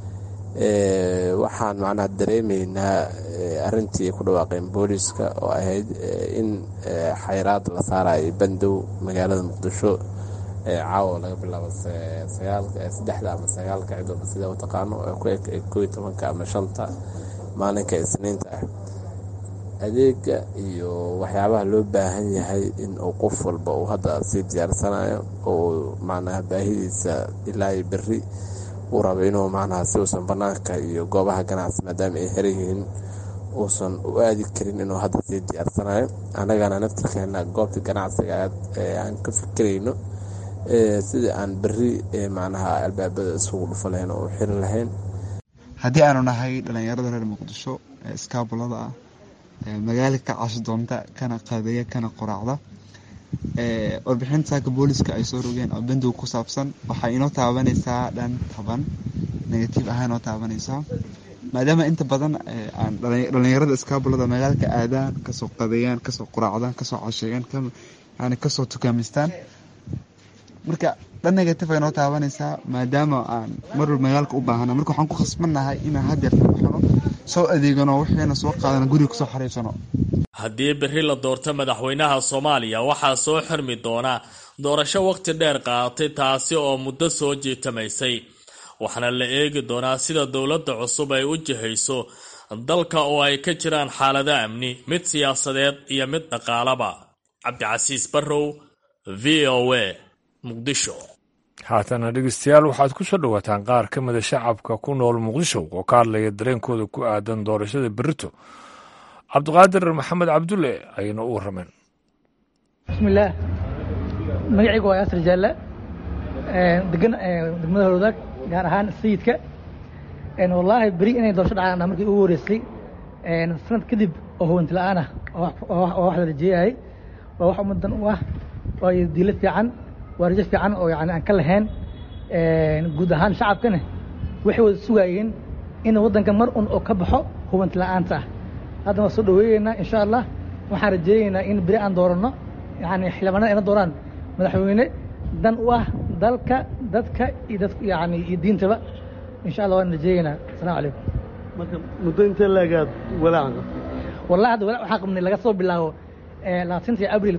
waxaan macnaha dareemaynaa arintii ku dhawaaqeen booliiska oo ahayd in xayraad la saarayo bandow magaalada muqdisho caawa laga bilaabo saddexda ama sagaalka cidooba sida u taqaano ku eg kooiy tobanka ama shanta maalinka isniinta ah adeega iyo waxyaabaha loo baahan yahay in uu qof walba uu hadda sii diyaarsanayo oo macnaha baahidiisa ilaa berri uu rabo inuu macnaha si uusan banaanka iyo goobaha ganacsi maadaama ay xiran yihiin uusan u aadi karin inuu hadda sii diyaarsanayo annagana naftirkeena goobta ganacsiga aan ka fikirayno sidii aan berri macnaha albaabada isugu dhufa lahayn oo u xiri lahayn haddii aanu nahay dhallinyarada reer muqdisho ee iskaabulada ah magaala ka cashi doonta kana qadeeya kana qoraacda warbixinta saaka booliska ay soo rogeen oo bandow ku saabsan waxay inoo taabanaysaa dhan taban negative ahaan inoo taabanaysaa maadaama inta badan aan dhallinyarada iskaabulada magaalka aadaan kasoo qadeeyaan kasoo quraacdaan kasoo casheeyaan yani kasoo tukaamistaan marka dhan negative ay noo taabanaysaa maadaama aan marwal magaalka u baahana marka waxaan ku khasbannahay inaan hadeerta baxno soo adeegano wixiina soo qaadano guriga kusoo xariirsano haddii berri la doorto madaxweynaha soomaaliya waxaa soo xirmi doona doorasho wakhti dheer qaadatay taasi oo muddo soo jiitamaysay waxaana la eegi doonaa sida dowladda cusub ay u jihayso dalka oo ay ka jiraan xaalado amni mid siyaasadeed iyo mid dhaqaalaba cabdicasiis barrow v o a muqdisho haatana dhegeystayaal waxaad ku soo dhowaataan qaar ka mida shacabka ku nool muqdisho oo ka hadlaya dareenkooda ku aadan doorashada berito cabdiqaadir maxamed cabdulle ayayna u warrameen bismillaah magacaygu waa yaasir jaalle degan degmada howlwadaag gaar ahaan sayidka wallaahi beri inay doorasho dhacaan markii ugu horeysay sanad kadib oo huwanti la-aan ah oo wax la rajeeyahay waa wax ummadan u ah waa diilo fiican waa rajo fiican oo yani aan ka lahayn guud ahaan shacabkana waxay wada sugaayeen in waddanka mar un oo ka baxo huwanti la-aanta ah hadda waan soo dhaweeyeynaa insha allah waxaan rajeeyeynaa in beri aan dooranno yani xildhibaanada ayna dooraan madaxweyne dan u ah dalka dadka iyo dad yani iyo diintaba insha allah waan rajeeyeynaa asalamu calaykum marka muddo intee laagaad walaaca wallahi hadda walaac waxaan qabnay laga soo bilaabo labaatantii abril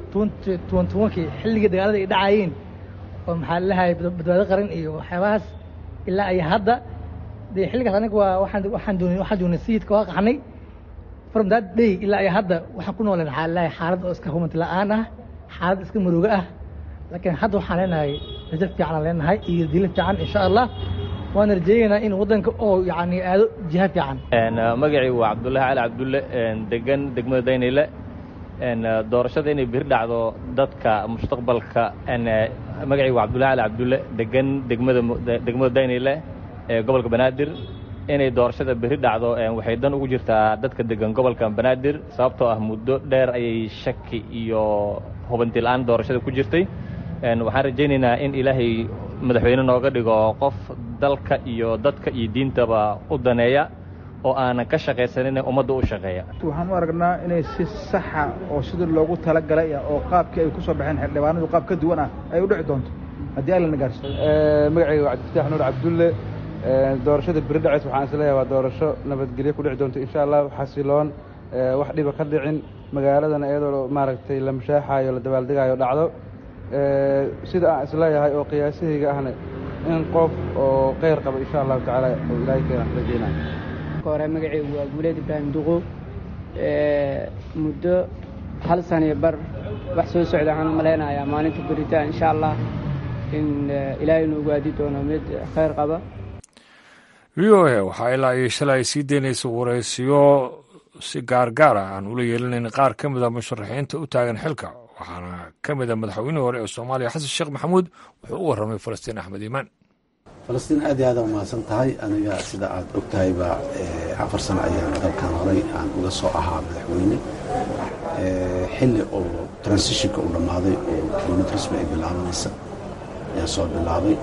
kii xilligii dagaalada ay dhacaayeen oo maxaa lalahay badbaado qaran iyo waxyaabahaas ilaa ay hadda dee xilligaas aniga waa waxaan waxaan doonay waxaan joognay sayidka waa qaxnay from that day ilaa ay hadda waxaan ku nooleen maxaa lalahay xaalad oo iska humanti la-aan ah xaalad iska marooga ah laakiin hadda waxaan leenahay rajo fiican aan leenahay iyo dilo fiican insha allah waan rajeeyeynaa in waddanka oo yani aado jiha fiican magacii waa cabdullaahi cali cabdulle degan degmada daynayle doorashada inay biri dhacdo dadka mustaqbalka magacii waa cabdullahi cali cabdulle degan degmada degmada daynayle ee gobolka banaadir inay doorashada beri dhacdo waxay dan ugu jirtaa dadka degan gobolka banaadir sababtoo ah muddo dheer ayay shaki iyo hubanti la-aan doorashada ku jirtay waxaan rajaynaynaa in ilaahay madaxweyne nooga dhigo qof dalka iyo dadka iyo diintaba u daneeya oo aanan ka shaqaysanin ummadda u shaqeeya waxaan u aragnaa inay si saxa oo sidii loogu talagalay oo qaabkii ay ku soo baxeen xildhibaanadu qaab ka duwan ah ay u dhici doonto haddii allana gaarsiiyo magacayga waa cabdifataax nuur cabdulle doorashada beri dhaceys waxaan isleeyahay waa doorasho nabadgelyo ku dhici doonto insha allah xasiloon wax dhiba ka dhicin magaaladana iyadoo maaragtay la mashaaxaayo la dabaaldegaayo dhacdo sida aan isleeyahay oo qiyaasahayga ahna in qof oo kheyr qaba insha allahu tacaala oo ilaahay keenan rajeynaa hore magacaygu waa guuleed ibraahim duqo muddo hal saniyo bar wax soo socda waxaan u malaynayaa maalinta beritaan insha allah in ilaahay noogu aadi doono mid kheyr qaba v o a waxaa ilaa iyo shalay sii daynaysa waraysiyo si gaargaar ah aan ula yeelinayn qaar ka mida musharaxiinta u taagan xilka waxaana ka mida madaxweynihii hore ee soomaaliya xasan sheekh maxamuud wuxuu u warramay falastiin axmed iimaan falastiin aad iyo aad u mahadsan tahay aniga sida aad og tahayba afar sano ayaan dalkan horay aan uga soo ahaa madaxweyne xilli oo transitionka u dhammaaday oo dowlad rasmi ay bilaabanaysa ayaan soo bilaabay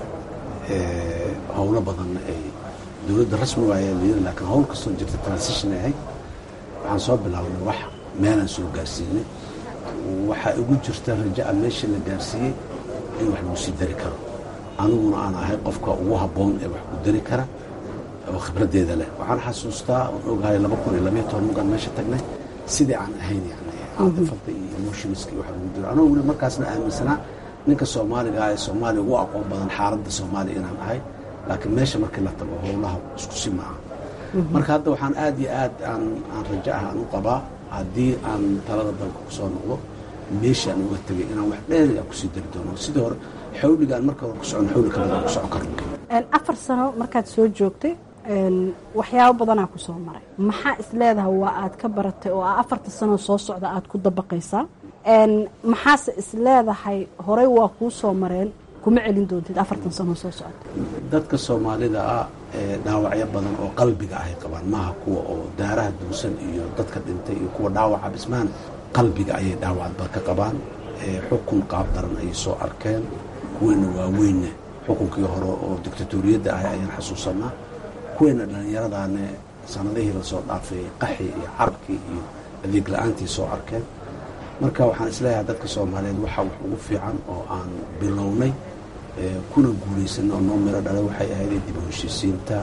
howlo badanna ay dowladda rasmi waayaa layiri laakiin howl kastoo jirta transition ay ahayd waxaan soo bilaabnay wax meelaan soo gaarsiinay waxaa igu jirta raja'a meesha la gaarsiiyey in wax lagu sii dari karo aniguna aan ahay qofka ugu habboon ee wax ku dari kara oo khibraddeeda leh waxaan xasuustaa oon ogahay laba kun iyo labayo toban mugaan meesha tagnay sidii aan ahayn yani caadifada iyo emotionska iyo wax lagu jiro anoo weli markaasna aaminsanaa ninka soomaaliga ah ee soomaaliya ugu aqoon badan xaaladda soomaaliya inaan ahay laakiin meesha markii la tago howlaha isku si maaha marka hadda waxaan aad iyo aad aan aan rajo ah aan u qabaa haddii aan talada dalka kusoo noqdo meeshaan uga tegay inaan wax dheeri a kusii dari doono sidii hore xawligaan marka hore ku socon xawli ka badan ku socon karno afar sano markaad soo joogtay waxyaabo badanaa ku soo maray maxaa is leedahay waa aad ka baratay oo a afarta sanoo soo socda aad ku dabaqaysaa maxaase is leedahay horey waa kuu soo mareen kuma celin doontid afartan sanoo soo socda dadka soomaalida ah dhaawacyo badan oo qalbiga ahay qabaan maaha kuwa oo daaraha duusan iyo dadka dhintay iyo kuwa dhaawaca bismaan qalbiga ayay dhaawacba ka qabaan xukun qaab daran ayay soo arkeen kuweena waaweynna xukunkii hore oo dictatoriyadda ahay ayaan xasuusanaa kuweena dhallinyaradaane sanadihii lasoo dhaafay qaxi iyo carabkii iyo adeeg la-aantii soo arkeen marka waxaan isleeyahay dadka soomaaliyeed waxaa wax ugu fiican oo aan bilownay kuna guulaysana oo noo miro dhala waxay ahayd dib u heshiisiinta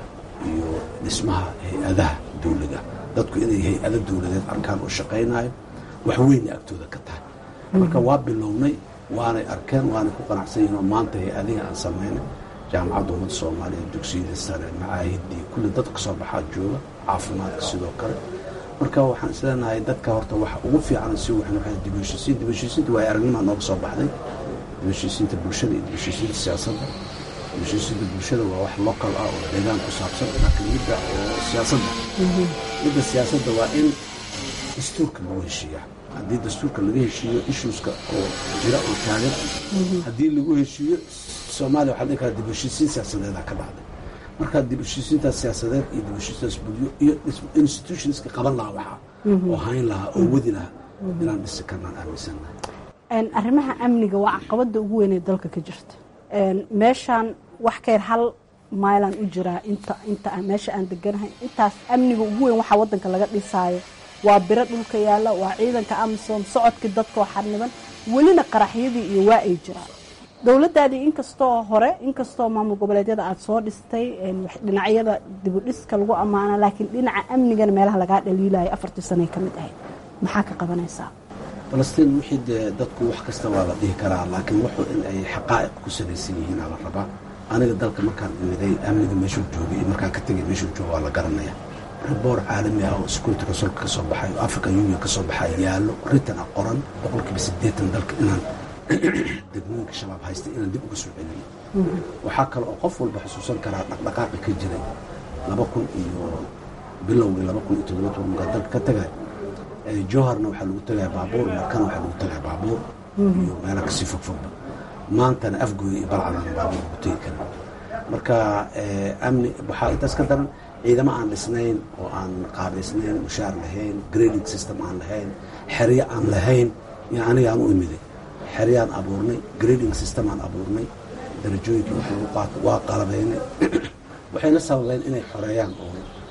iyo dhismaha hay-adaha dawliga dadku inay hay-ado dawladeed arkaan oo shaqaynayo wax weynay agtooda ka tahay marka waa bilownay waanay arkeen waanay ku qanacsan yihin oo maanta hay-adihii aan samaynay jaamacadda ummadda soomaaliya dugsiyada sare macaahidii kulli dad kasoo baxaa jooga caafimaadka sidoo kale marka waxaan isleenahay dadka horta waxa ugu fiican si waxan waa dib u heshiisiin dib u heshiisiinta waa aragnimaa nooga soo baxday dib u heshiisiinta bulshada iyo dib u heshiisiinta siyaasadda dib u heshiisiinta bulshada waa wax local ah oo deegaan ku saabsan laakiin midda oo siyaasadda midda siyaasadda waa in dastuurka lagu heshiiya haddii dastuurka laga heshiiyo issueska oo jira oo taagan haddii lagu heshiiyo soomaaliya waxaa dhihi karaa dib u heshiisiin siyaasadeeda ka dhacday marka dib u heshiisiintaas siyaasadeed iyo dib u heshiisiintaas bulyo iyo institutionska qaban lahaa waxaa oo hayn lahaa oo wadi lahaa inaan dhisi karnaan aaminsannahay arrimaha amniga waa caqabada ugu weyn ee dalka ka jirta meeshaan wax ka yar hal mailan u jiraa inta inta meesha aan deganahay intaas amniga ugu weyn waxaa wadanka laga dhisaayo waa biro dhulka yaalla waa ciidanka amisom socodkii dadka oo xarniban welina qaraxyadii iyo waa ay jiraan dowladaadii inkastoo hore inkastoo maamul goboleedyada aada soo dhistay dhinacyada dibudhiska lagu ammaana laakiin dhinaca amnigana meelaha lagaa dhaliilayo afartii sanay ka mid ahayd maxaa ka qabanaysaa falastiin wixii dee dadku wax kasta waa la dhihi karaa laakiin wuxuu in ay xaqaa'iq ku salaysan yihiin aa la rabaa aniga dalka markaan imiday amniga meeshuu joogay iyo markaan ka tegay meeshuu jooga waa la garanaya riboor caalami ah oo security consolka ka soo baxay oo african union ka soo baxay yaallo ritan ah qoran boqolkiiba siddeetan dalka inaan degmooyinka shabaab haysta inaan dib uga soo celiyo waxaa kale oo qof walba xusuusan karaa dhaqdhaqaaqi ka jiray laba kun iyo bilowgii laba kun iyo toddoba toban markaa dalka ka tagay jowharna waxaa lagu tagaya baabuur markana waxaa lagu tagaya baabuur iyo meela kasii fogfogba maantana afgooya iyo balcadana baabuur lagu tegi karin marka amni waxaa intaas ka daran ciidamo aan dhisnayn oo aan qaabaysnayn mushaar lahayn grading system aan lahayn xeryo aan lahayn iyo aniga aan u imiday xeryaan abuurnay grading system aan abuurnay darajooyinkii wax lagu qaato waa qalabaynay waxayna sababeen inay xoreeyaan oo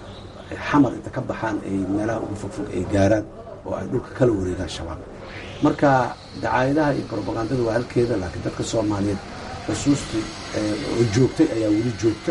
xamar inta ka baxaan ay meelaha ugu fogfog ay gaaraan oo ay dhulka kala wareegaan shabaab marka dacaayadaha iyo robagandada waa halkeeda laakiin dadka soomaaliyeed xusuustii oo joogtay ayaa weli joogta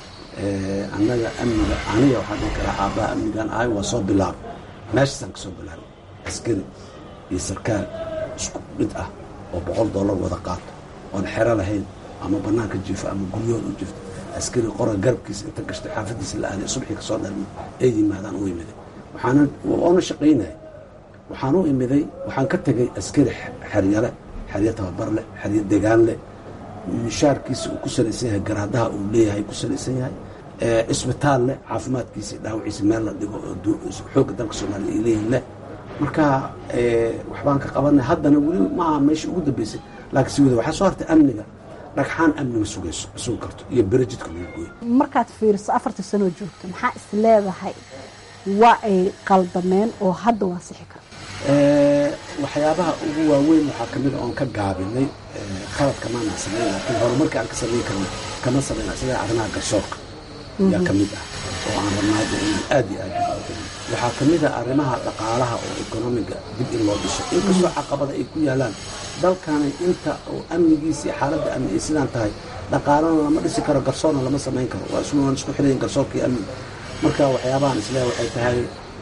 annaga amniga aniga waxaan dhihi karaa aabbaha amnigan ahay waa soo bilaabay meeshaasaan ka soo bilaabay askari iyo sarkaal isku mid ah oo boqol dollar wada qaato oon xero lahayn ama banaanka jiifo ama guryahood u jifto askari qora garabkiisa inta gashtay xaafadiisa la aaday subxii kasoo dhalma ay yimaadaan u imiday waxaana oona shaqaynaya waxaan u imiday waxaan ka tegay askari xeryale xeryo tababar leh xeryo degaan leh mishaarkiisa uu ku salaysan yahay garaadaha uu leeyahay ku salaysan yahay isbitaal leh caafimaadkiisa dhaawaciisa meel la dhigo xoogga dalka soomaaliya ay leeyihin leh marka waxbaan ka qabanay haddana weli maaha meesha ugu dambeysay laakiin si wada waxaa soo hartay amniga dhagxaan amni ma sugayso ma sugi karto iyo berejidka lagu gooyo markaad fiiriso afartii sanoo joogta maxaa is leedahay waa ay qaldameen oo hadda waa sixi karta waxyaabaha ugu waaweyn waxaa kamid a oon ka gaabinay khaladka maanaan samayn laakiin horumarka aan ka samayn karna kama samayna sida arrimaha garsoorka yaa ka mid ah oo aan rabnaa inaan aad iyo aad waxaa ka mid a arrimaha dhaqaalaha oo ekonomiga dib in loo dhiso inkastoo caqabada ay ku yaalaan dalkani inta oo amnigiisa iyo xaaladda amni ay sidaan tahay dhaqaalana lama dhisi karo garsoorna lama samayn karo waa iswaan isku xirayin garsoorka iyo amniga marka waxyaabahan isleeha waxay tahay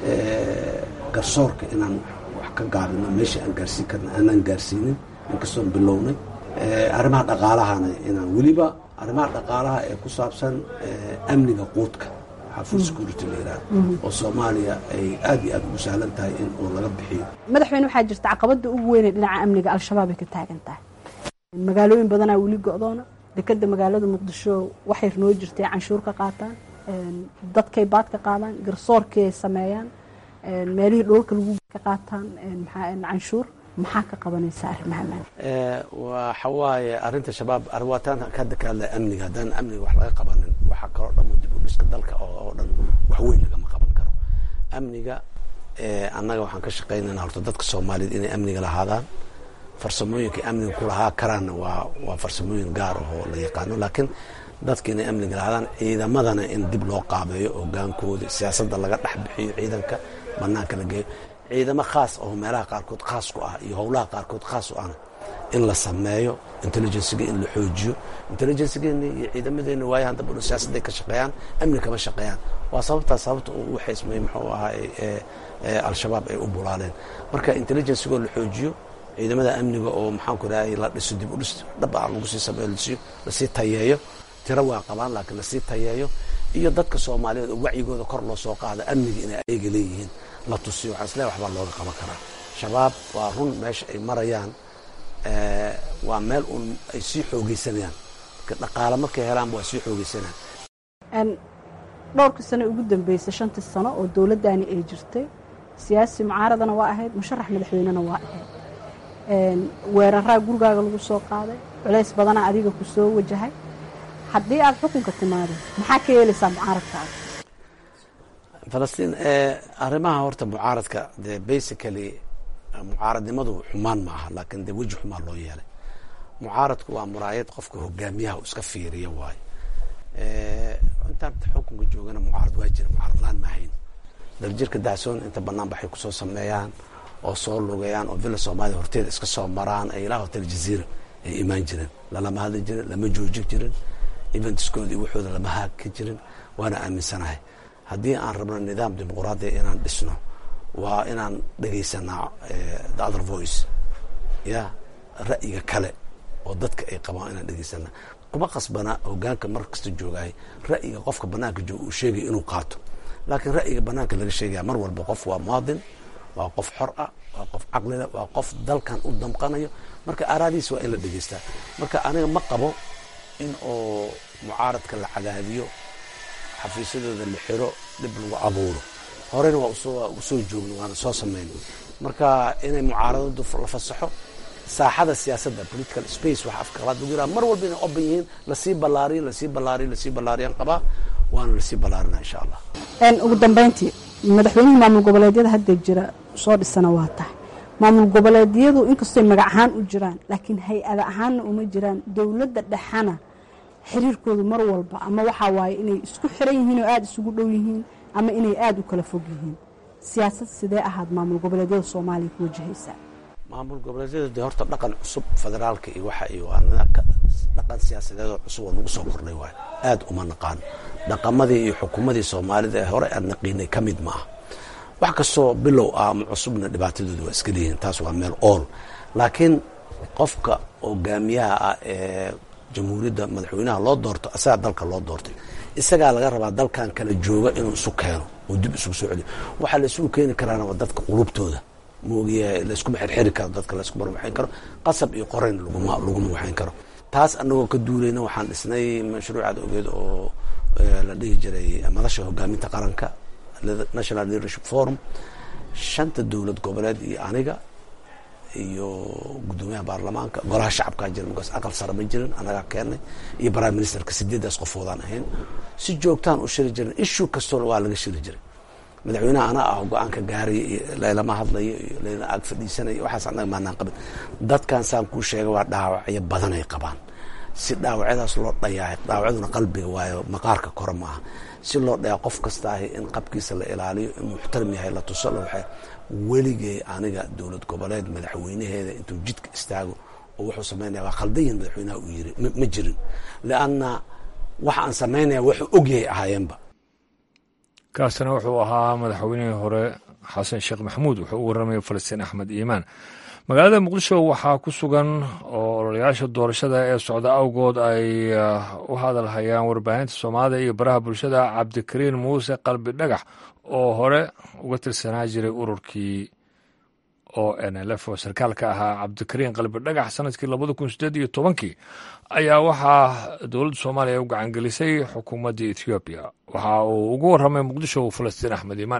garsoorka inaan wax ka gaabino meesha aan gaarsiin karna aanaan gaarsiinin inkastoon bilownay arrimaha dhaqaalahana inaan weliba arrimaha dhaqaalaha ee ku saabsan amniga quudka food security la yidhahdo oo soomaaliya ay aad iyo aad ugu sahlan tahay in uu laga bixiyo madaxweyne waxaa jirta caqabada ugu weynee dhinaca amniga al-shabaab ay ka taagan tahay magaalooyin badanaa weli go-doona dekeda magaalada muqdisho waxay noo jirtay canshuur ka qaataan dadkay baad ka qaadaan garsoorkii ay sameeyaan meelihii dhoolka lagu ka qaataan canshuur maxaa ka qabanaysa arrimaha waxa waaye arrinta shabaab arwaataan hadda ka hadlaya amniga haddaan amniga wax laga qabanin waxaa kaloo dhan dib u dhiska dalka oo dhan wax weyn lagama qaban karo amniga annaga waxaan ka shaqaynayna horta dadka soomaaliyeed inay amniga lahaadaan farsamooyinka amniga ku lahaa karaanna waa waa farsamooyin gaar ah oo la yaqaano laakiin dadka inay amniga lahaadaan ciidamadana in dib loo qaabeeyo hogaankooda siyaasadda laga dhex bixiyo ciidanka banaanka la geeyo ciidamo khaas oo meelaha qaarkood khaas ku ah iyo howlaha qaarkood khaas u ahna in la sameeyo intelligensiga in la xoojiyo intelligensigeena iyo ciidamadeena waayahan dambe siyaasadday ka shaqeeyaan amni kama shaqeeyaan waa sababtaa sababta uu u xeysmay muxuu ahaa al-shabaab ay u bulaaleen marka intelligensigoo la xoojiyo ciidamada amniga oo maxaanku idhahay la dhiso dib u dhis dhaba lagu sii sameeyo lasii tayeeyo tiro waa qabaan laakiin lasii tayeeyo iyo dadka soomaaliyeed oo wacyigooda kor loo soo qaada amniga inay ayaga leeyihiin la tusiyo waxaan isleeyahay waxbaa looga qaban karaa shabaab waa run meesha ay marayaan waa meel uun ay sii xoogeysanayaan dhaqaale markay helaanba waa sii xoogeysanayaan dhowrkii sano ugu dambeysay shantii sano oo dowladdaani ay jirtay siyaasi mucaaradana waa ahayd musharax madaxweynena waa ahayd weeraraa gurigaaga lagu soo qaaday culays badanaa adiga ku soo wajahay haddii aad xukunka timaado maxaa ka yeelaysaa mucaaradkaaga falastiin arrimaha horta mucaaradka dee basically mucaaradnimadu xumaan ma aha laakiin dee weji xumaan loo yeelay mucaaradku waa muraayad qofka hogaamiyaha uu iska fiiriya waayo intaan xukunka joogana mucaarad waa jira mucaarad laan maahayn daljirka dacsoon inta banaan baxay kusoo sameeyaan oo soo lugeeyaan oo villa soomaaliya horteeda iska soo maraan ee ilaa hotel jaziira ay imaan jireen lalama hadli jirin lama joojin jirin eventskooda iyo waxooda lama haagka jirin waana aaminsanahay haddii aan rabno nidaam dimuquraadiya inaan dhisno waa inaan dhegaysanaa the other voice ya ra'yiga kale oo dadka ay qabaan inaan dhegaysanaa kuma qasbana hogaanka mar kasta joogahay ra'yiga qofka banaanka jooga uu sheegaya inuu qaato laakiin ra'yiga banaanka laga sheegaya mar walba qof waa muwaadin waa qof xor ah waa qof caqlile waa qof dalkan u damqanayo marka aaraadiisa waa in la dhegaystaa marka aniga ma qabo in oo mucaaradka la cadaadiyo xafiisyadooda la xiro dhib lagu abuuro horeyna waa usoo joogno waana soo samayno marka inay mucaaradadu la fasaxo saaxada siyaasadda political space waxa afka qalaad lagu yiraha mar walba inay open yihiin lasii ballaariyo lasii ballaariyo lasii ballaariyaan qabaa waana lasii ballaarinaa insha allah ugu dambeyntii madaxweynihii maamul goboleedyada hadda jira soo dhisana waa tahay maamul goboleedyadu inkastooy magac ahaan u jiraan laakiin hay-ada ahaanna uma jiraan dowladda dhexana xiriirkoodu mar walba ama waxaa waaye inay isku xiran yihiin oo aada isugu dhow yihiin ama inay aada u kala fog yihiin siyaasad sidee ahaad maamul goboleedyada soomaaliya ku wajahaysaa maamul goboleedyada dee horta dhaqan cusub federaalka iyo waxa iyo dhaqan siyaasadeedoo cusub oo nagu soo kordhay waayo aada uma naqaano dhaqamadii iyo xukuumadii soomaalida ee hore aad naqiinay ka mid ma ah wax kastoo bilow ah ama cusubna dhibaatadooda waa iska leeyihiin taas waa meel ool laakiin qofka hogaamiyaha ah ee jamhuuriyadda madaxweynaha loo doorto isagaa dalka loo doortay isagaa laga rabaa dalkan kala jooga inuu isu keeno oo dib isugu soo celiyo waxaa la isugu keeni karaana waa dadka qulubtooda maogiyahay layskuma xirxiri karo dadka layskuma waxayn karo qasab iyo qorayn laguma laguma waxayn karo taas anagoo ka duulayna waxaan dhisnay mashruucaad ogeed oo la dhihi jiray madasha hogaaminta qaranka national leadership forum shanta dowlad goboleed iyo aniga iyo guddoomiyaha baarlamaanka golaha shacabkaa jira markaas aqal sare ma jirin anagaa keennay iyo prime ministerka sideedaas qofoodaan ahayn si joogtaan u shiri jirin issue kastoona waa laga shiri jiray madaxweynaha anaa ah go-aanka gaaraya iyo laylama hadlayo iyo layla ag fadhiisanaya waxaas anaga maanaan qabin dadkan saan kuu sheega waa dhaawacyo badanay qabaan si dhaawacyadaas loo dhayaa dhaawacyaduna qalbiga waayo maqaarka kore maaha si loo dhayaa qof kasta ahi in qabkiisa la ilaaliyo in muxtaram yahay la tuso la waxay weligay aniga dowlad goboleed madaxweynaheeda intuu jidka istaago oo wuxuu samaynaya waa khaldan yihin madaxweynaha uu yiri ma jirin lianna waxa aan samaynaya wuxuu ogyahay ahaayeenba kaasina wuxuu ahaa madaxweynihii hore xasan sheekh maxamuud wuxuu u warramaya falastiin axmed iimaan magaalada muqdisho waxaa ku sugan oo ololayaasha doorashada ee socda awgood ay u hadalhayaan warbaahinta soomaalida iyo baraha bulshada cabdikariin muuse qalbi dhagax oo hore uga tirsanaa jiray ururkii o n l f oo sarkaalka ahaa cabdikariin qalbi dhagax sanadkii labada kun sideed iyo tobankii ayaa waxaa dowladda soomaaliya u gacangelisay xukuumadda ethoobiya waxa uu ugu warramay muqdisho falastiin axmed iimaan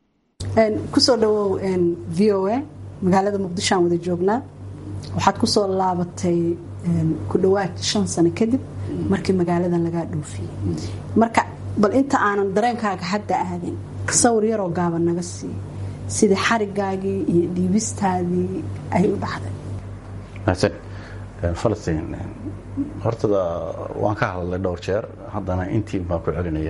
kusoo dhawow v o a magaalada muqdisho aan wada joognaa waxaad ku soo laabatay ku dhowaad shan sano kadib markii magaaladan lagaa dhoofiyey marka bal inta aanan dareenkaaga hadda aadin sawir yaroo gaaban naga sii sidii xarigaagii iyo dhiibistaadii ay u dhacday mahadsan falastiin hortada waan ka hadlay dhowr jeer haddana intii baan ku celinaya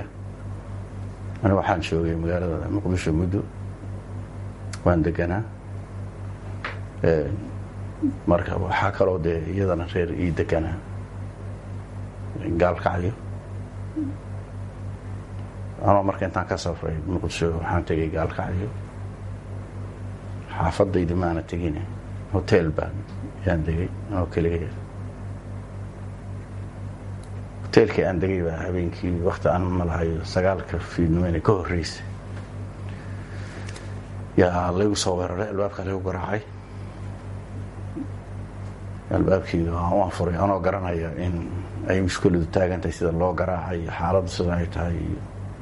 aniga waxaan joogay magaalada muqdisho muddo waan deganaa marka waxaa kaloo dee iyadana reer ii degana gaalkacyo anoo marka intaan ka safray muqdisho waxaan tegay gaalkacyo xaafadaydi maana tegine hotel baan yaan degay anoo keliga hoteelkii aan degay baa habeenkii wakti aan malahayo sagaalka fiidnimeyne ka horreysay yaa laygu soo weeraray albaabka laygu garaacay albaabkii waan furay anoo garanaya in ay mushkiladu taagantahay sida loo garaacay xaaladdu sida ay tahay iyo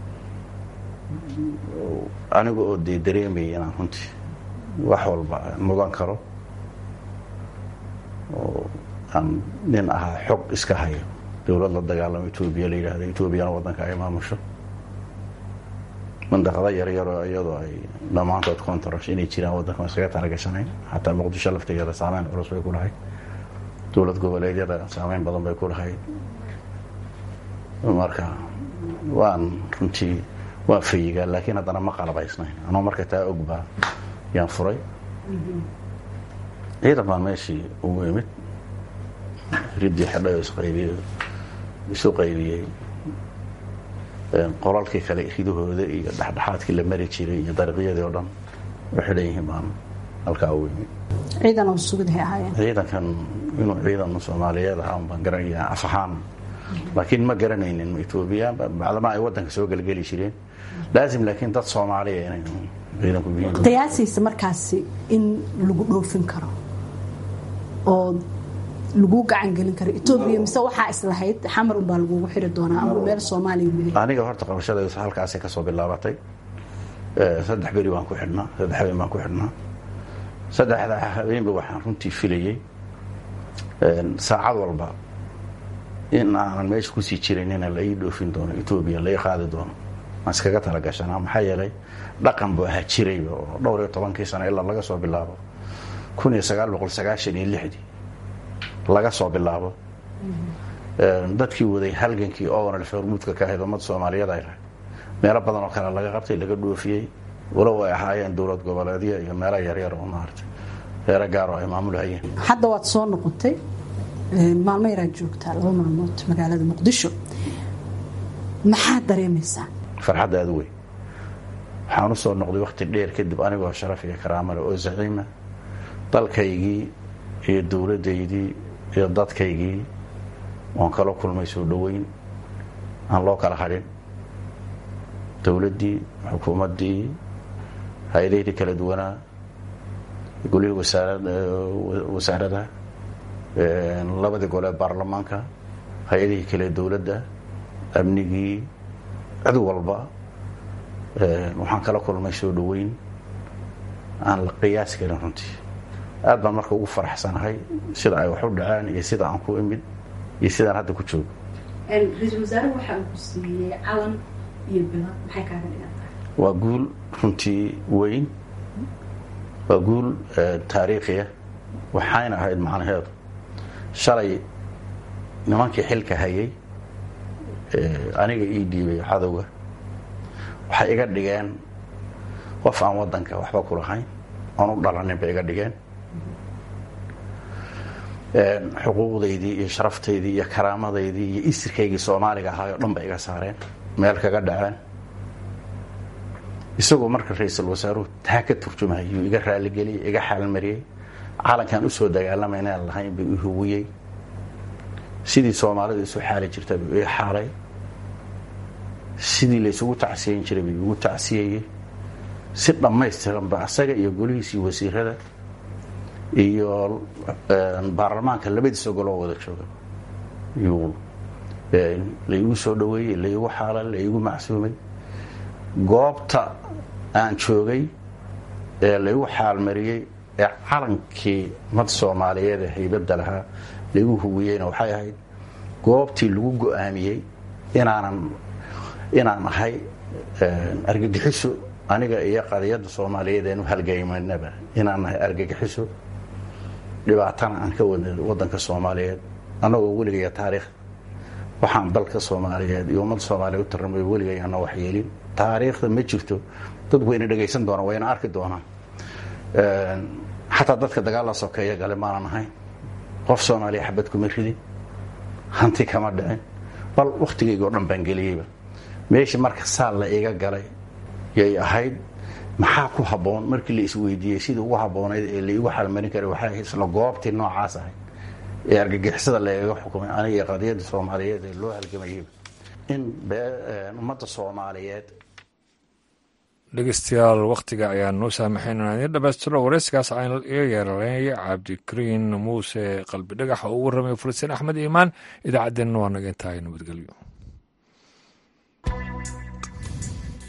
aniga oo dee dareemayay inaan runtii wax walba mugan karo oo aan nin ahaa xog iska hayo dowlad la dagaalamo etoobiya la yidhahda etoobiyana waddanka ay maamusho mandaqada yaryaroo iyadoo ay dhammaantood contrash inay jiraan waddanka iskaga talagashanayn xataa muqdisho laftigeeda saameyn culus bay ku lahayd dowlad goboleedyada saameyn badan bay ku lahayd marka waan runtii waan fayigaa laakiin haddana ma qalabaysnayn anoo marka taa ogbaa yaan furay ciidan baan meeshii ugu imid riddii xidhay oo isqaybiyey isu qaybiyey qolalkii kale ridahooda iyo dhexdhexaadkii la mari jiray iyo dariiqyadii oo dhan u xidhan yihiin baan halkaa ugu imid ciidan oo sugdahay ahaayeen ciidankan inuu ciidan soomaaliyeed ahaa un baan garanaya af ahaan laakiin ma garanaynin etoobiya bacdama ay waddanka soo gelgeli jireen laasim laakiin dad soomaaliya inay ciidanku yihiin qiyaasiisa markaasi in lagu dhoofin karo oo lagu gacan gelin karo etoobiya mise waxaa islahayd xamar unbaa lagugu xiri doonaa ama meel soomaaliya weli aniga horta qabashadaydu halkaasay kasoo bilaabatay saddex beri baan ku xidhnaa saddex habeen baan ku xidhnaa saddexda habeenba waxaan runtii filayey saacad walba in aanan meesha kusii jiranina la ii dhoofin doono etoobiya la ii qaadi doono aan iskaga talagashanaa maxaa yeelay dhaqan buu ahaa jirayba oo dhowr iyo tobankii sano ilaa laga soo bilaabo kun iyo sagaal boqol sagaashan iyo lixdii laga soo bilaabo dadkii waday halgankii oonal hormuudka ka ahayd ummad soomaaliyeed ay lahayd meelo badan oo kale laga qabtay laga dhoofiyey walow ay ahaayeen dowlad goboleedyo iyo meelo yaryar oo maaragtay reero gaaroo ay maamulhayeen hadda waad soo noqotay maalmo yaraad joogtaa laba maalmood magaalada muqdisho maxaad dareemaysaa farxadda aada weyn waxaan u soo noqday wakti dheer kadib anigoo sharaf iyo karaamale oo zaciima dalkaygii iyo dowladdaydii iyo dadkaygii oon kala kulmay soo dhoweyn aan loo kala hadhin dowladdii xukuumaddii hay-adaydii kala duwanaa golihii wasaaradaha labadii gole baarlamaanka hay-adihii kale dowladda amnigii cid walba waxaan kala kulmay soo dhoweyn aan la qiyaasi karin runtii aad baan marka ugu faraxsanahay sida ay wax u dhaceen iyo sida aan ku imid iyo sidaan hadda ku joogo ra-iisul wasaare waxa uu ku siiyey calan iyo bilad maxay kaaga dhigan tahay waa guul runtii weyn waa guul taariikhiya waxayna ahayd macnaheedu shalay nimankii xilka hayay aniga ii dhiibay cadowga waxay iga dhigeen qof aan waddanka waxba ku lahayn oon u dhalanin bay iga dhigeen xuquuqdaydii iyo sharaftaydii iyo karaamadaydii iyo isirkaygii soomaaliga ahaay oo dhan bay iga saareen meel kaga dhaceen isagoo marka ra-iisul wasaaruhu taa ka turjumayuu iga raaligeliyey iga xaalmariyey calankan usoo dagaalamay inaan lahayn buu i huwiyey sidii soomaalida isu xaali jirta buu ii xaalay sidii laysugu tacsiyeyn jiray buu igu tacsiyeyey si dhammaystiranba asaga iyo golihiisii wasiirada iyo baarlamaanka labadiisa goloo wada jooga yuu laigu soo dhoweeyey laigu xaalay laigu macsuumay goobta aan joogay ee laigu xaalmariyey ee calankii mad soomaaliyeed ee haybadda lahaa laigu huwiyeyna waxay ahayd goobtii lagu go-aamiyey inaanan inaan ahay argagixiso aniga iyo qadiyadda soomaaliyeed eenu halgaymanaba inaan nahay argagixiso dhibaatana aan ka wadna waddanka soomaaliyeed annagoo weligaya taariikh waxaan dalka soomaaliyeed iyo ummadda soomaaliya u tarramay weligay ana waxyeelin taariikhda ma jirto dad wayna dhegaysan doonaan wayna arki doonaan xataa dadka dagaal la sokeeya gale maanan ahayn qof soomaaliya xabad kuma ridin hanti kama dhicin bal wakhtigayga o dhan baan geliyeyba meeshii marka saal la iga galay yay ahayd maxaa ku habboon markii la isweydiiyey sidii ugu habboonayd ee laigu xalmarin karay waxay isla goobtii noocaas ahayd ee argagixisada lagaga xukumay aniga iyo qadiyadda soomaaliyeed ee loo halgamayeyba in ummadda soomaaliyeed dhegeystayaal wakhtiga ayaa noo saamaxayn inaan idiin dhamaystiro wareyskaas aan iga yeeranay cabdikariin muuse qalbi dhagax oo ugu warramay fuliseen axmed iimaan idaacaddeenna waa naga intahay nabadgelyo